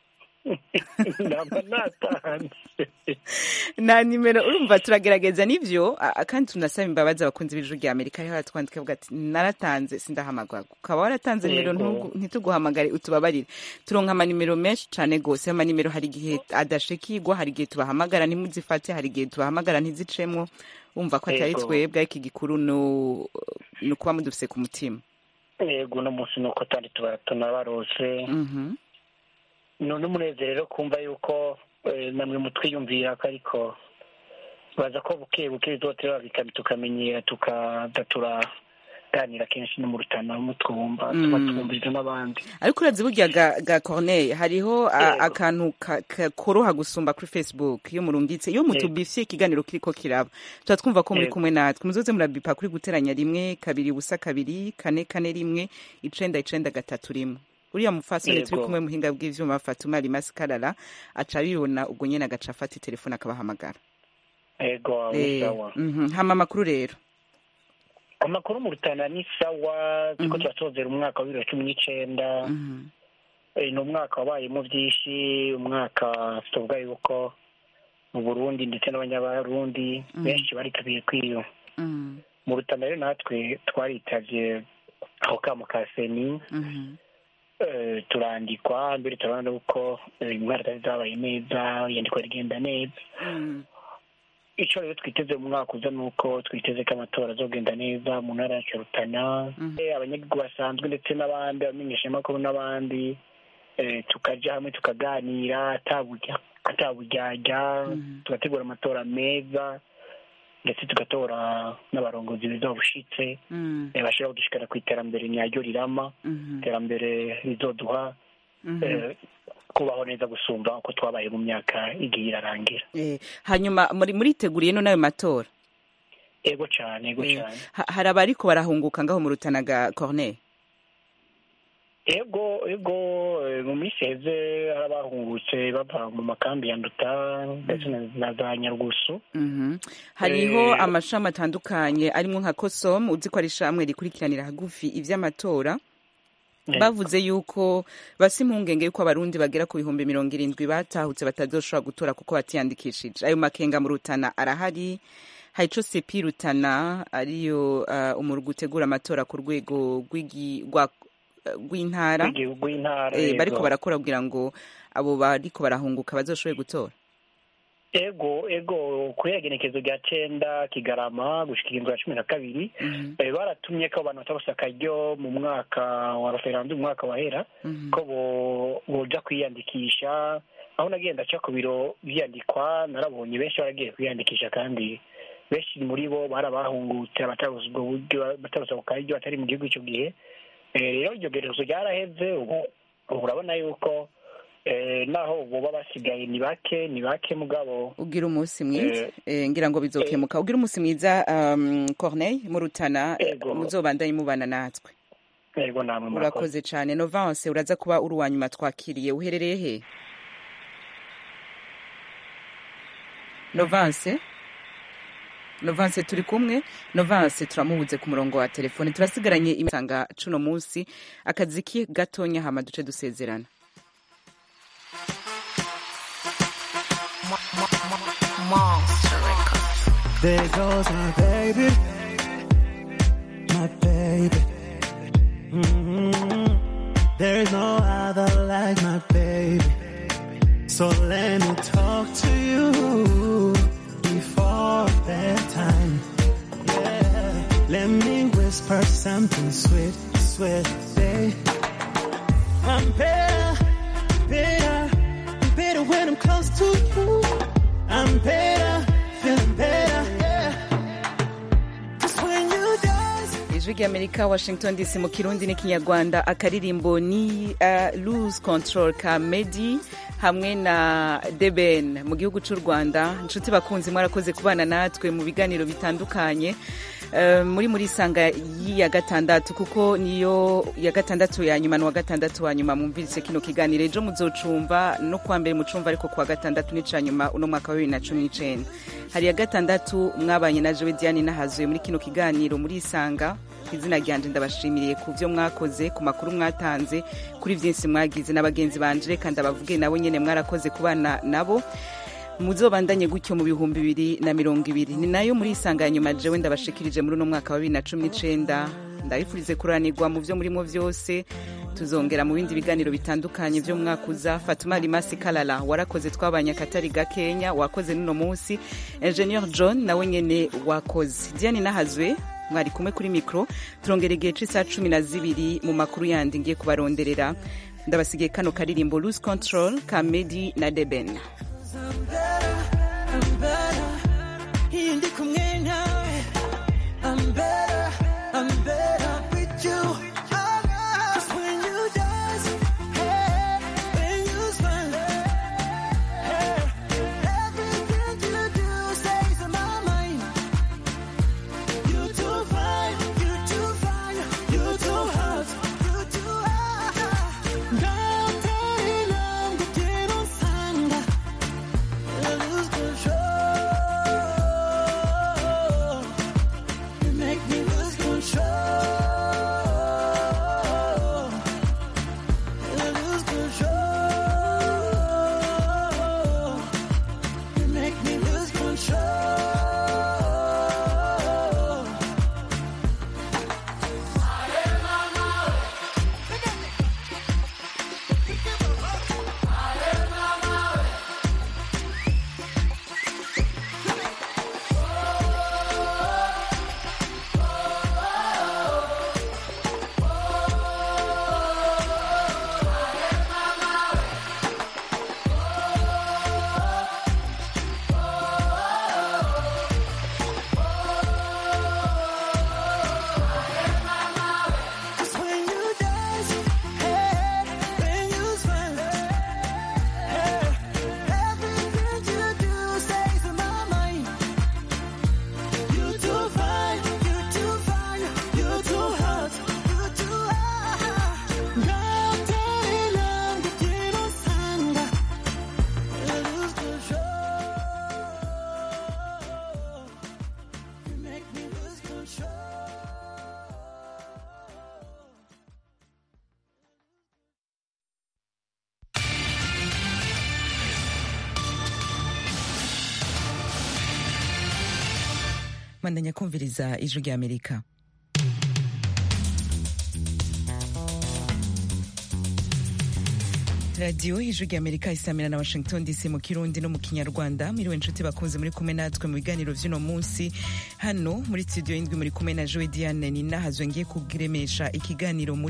namba natanze na nimero urumva turagerageza n'ivyo a- a- kandi tunasaba imbabazi abakunzi b'ijuru rya amerika ariho baratwandika bavuga ati naratanze sindahamagara ukaba waratanze nimero Yego. ntugu- ntituguhamagare utubabarire turonka amanimero menshi cane gose ayo manimero hari igihe adashikirwa hari igihe tubahamagara ntimuzifate hari igihe tubahamagara ntizicemwo wumva ko atari Yego. twebwe ariko igikuru nu- ni ukuba mudufise ku mutima yego uno munsi ni uko tandi tuba tunabarose Mhm. none umunezero kumva yuko eh, namwe mutwiyumvira ko ariko baza ko buke buke bizotera bikaba tukamenyera tukaza turaganira kenshi no mu rutana mutwumva tuba Mm. twumviriza n'abandi ariko urazi burya ga, ga corneille hariho a- Yego. akantu ka- ka- koroha gusumba kuri facebook iyo murungitse iyo mutubifye ikiganiro kiriko kiraba tuba twumva ko muri Yego. kumwe natwe muzoze murabipa kuri guteranya rimwe kabiri ubusa kabiri kane kane rimwe icenda icenda gatatu rimwe uriya mufasoni turi Yego. kumwe muhinga bw'ivyuma fatuma rimasi karara aca abibona ubwo nyene agaca afata telefone akabahamagara yego Eh, sawa mhm. hama amakuru rero amakuru mu rutana ni sawa turiko turasozera umwaka wa bibiri na cumi n'icenda Mhm. Eh, ni umwaka wabayemo byinshi umwaka tuvuga yuko mu burundi ndetse n'abanyabarundi Mhm. benshi baritabiye kwiyo Mhm. mu rutana rero natwe twaritavye aho kamo ka seni Mhm. eh, turandikwa mbere turabona yuko eh, intwara zari zabaye neza iyandikwa rigenda neza Mhm. ico rero twiteze mu mwaka uza nuko twiteze ko amatora azogenda neza mu ntara yacu ya rutana Mhm. Eh, abanyagihugu basanzwe ndetse n'abandi abamenyeshamakuru n'abandi eh, tukaja hamwe tukaganira ataburya ataburyarya Mhm. tugategura amatora meza ndetse tugatora n'abarongozi beza babushitse Mhm. eh, bashobora kudushikana ku iterambere nyaryo rirama Mhm. iterambere rizoduha Mhm. eh, kubaho neza gusumba uko twabaye mu myaka igiye irarangira Eh, hanyuma muri muriteguriye no nayo matora ego cane ego Eh, cane ha- hari abariko barahunguka ngaho mu rutana ga corneille ego ego eh, mu minsi heze hari abahungutse bava mu makambi ya nduta ndetse na- na za nyarugusu Mhm. hariho Eh, amashami atandukanye arimwo nka kosom uzi ko ari ishamwe rikurikiranira hagufi ivy'amatora Eh. bavuze yuko basa impungenge yuko abarundi bagera ku bihumbi mirongo irindwi batahutse batazoshobora gutora kuko batiyandikishije ayo makenga mu rutana arahari hari ico sepi rutana ariyo uh, umurwi utegura amatora ku rwego rw'igi- rwa- rw'intara w'igihugu w'intara eh, ego. bariko barakora kugira ngo abo bariko barahunguka bazoshobore gutora ego ego kuri igenekezo rya cenda kigarama gushika igihumbi na cumi na kabiri Mhm, eh, baratumye ko abantu batabose akaryo mu mwaka wa referendum umwaka wahera mhm, ko bo- boja kwiyandikisha aho nagenda ca ku biro vyandikwa narabonye benshi baragiye kwiyandikisha kandi benshi muri bo bari abahungutse abatabuze ubwo buryo batabuze ako karyo batari mu gihugu ico gihe Eh, rero iryo gerezo ryaraheze ubu ubu urabona yuko Eh, naho boba basigaye ni bake ni bake mugabo ugira umunsi mwiza Eh, Eh, ngira ngo bizokemuka ugira umunsi mwiza um, corneille mu rutana Ego. muzobandanye mubana natwe yego namwe murakoze urakoze cyane novance uraza kuba uri uwa nyuma twakiriye uherereye he novance novance turi kumwe novance turamubuze ku murongo wa telefone turasigaranye imisanga cuno munsi akazi ki gatonya hama duce dusezerana There goes my baby, my baby. Mhm. There's no other like my baby. So let me talk to you before bedtime. Yeah. Let me whisper something sweet, sweet, babe. I'm better, better, better when I'm close to you. I'm better, feeling better, yeah. 'Cause when you dance, ijwi ry'amerika washington dc mu kirundi n'ikinyarwanda akaririmbo ni uh, lose control ka medi hamwe na deben mu gihugu cy'u rwanda inshuti bakunzi mwarakoze kubana natwe mu biganiro bitandukanye Uh, muri muri sanga ya gatandatu kuko niyo ya gatandatu ya nyuma n'uwa gatandatu wa nyuma mwumvise kino kiganiro ejo muzocumva no kuwa mbere mucumva ariko kuwa gatandatu n'ica nyuma uno mwaka wa bibiri na cumi n'icenda hari ya gatandatu mwabanye na jewe diane nahazuye muri kino kiganiro muri isanga ku izina ryanje ndabashimiriye ku byo mwakoze ku makuru mwatanze kuri byinshi mwagize na bagenzi banje reka ndabavuge nabo nyene mwarakoze kubana nabo muzobandanye gutyo mu bihumbi bibiri na mirongo ibiri ni nayo muri isanga ya nyuma jewe ndabashikirije muri uno mwaka wa bibiri na cumi n'icenda ndabifurize kuranirwa mu byo murimo byose tuzongera mu bindi biganiro bitandukanye byo mu mwaka uza fatuma rimasi kalala warakoze twabanye akatari gakenya wakoze n'uno munsi ingenieur john nawe nyene wakoze diane nahazwe mwari kumwe kuri mikoro turongera igihe c'isaha cumi na zibiri mu makuru yandi ngiye kubaronderera ndabasigiye kano karirimbo lose control ka medi na deben I'm better, I'm better. Iyo ndi kumwe nawe, I'm better, I'm better with you. 'Cause when you dance, hey, when you smile, hey, everything you do stays in my mind. You too fine, you too fine, you too hot, you too hot. 곁에 있는 그대로 산다. I lose control. You make me lose control. I lose control. You make me lose control. Cause when you dance, hey, when you smile, hey, everything you do stays in my mind. You too fine, you too fine, you too hot, you too hot. 곁에 있는 그대로 산다. I lose control. You make me lose control. mandanya kumviriza ijwi ry'amerika radiyo ijwi ry'amerika isamira na washington dc mu kirundi no mu kinyarwanda mwiriwe inshuti bakunze muri kumwe natwe mu biganiro vy'uno munsi hano muri studio y'indwi muri kumwe na joe diane ninahazwe ngiye kuremesha ikiganiro muri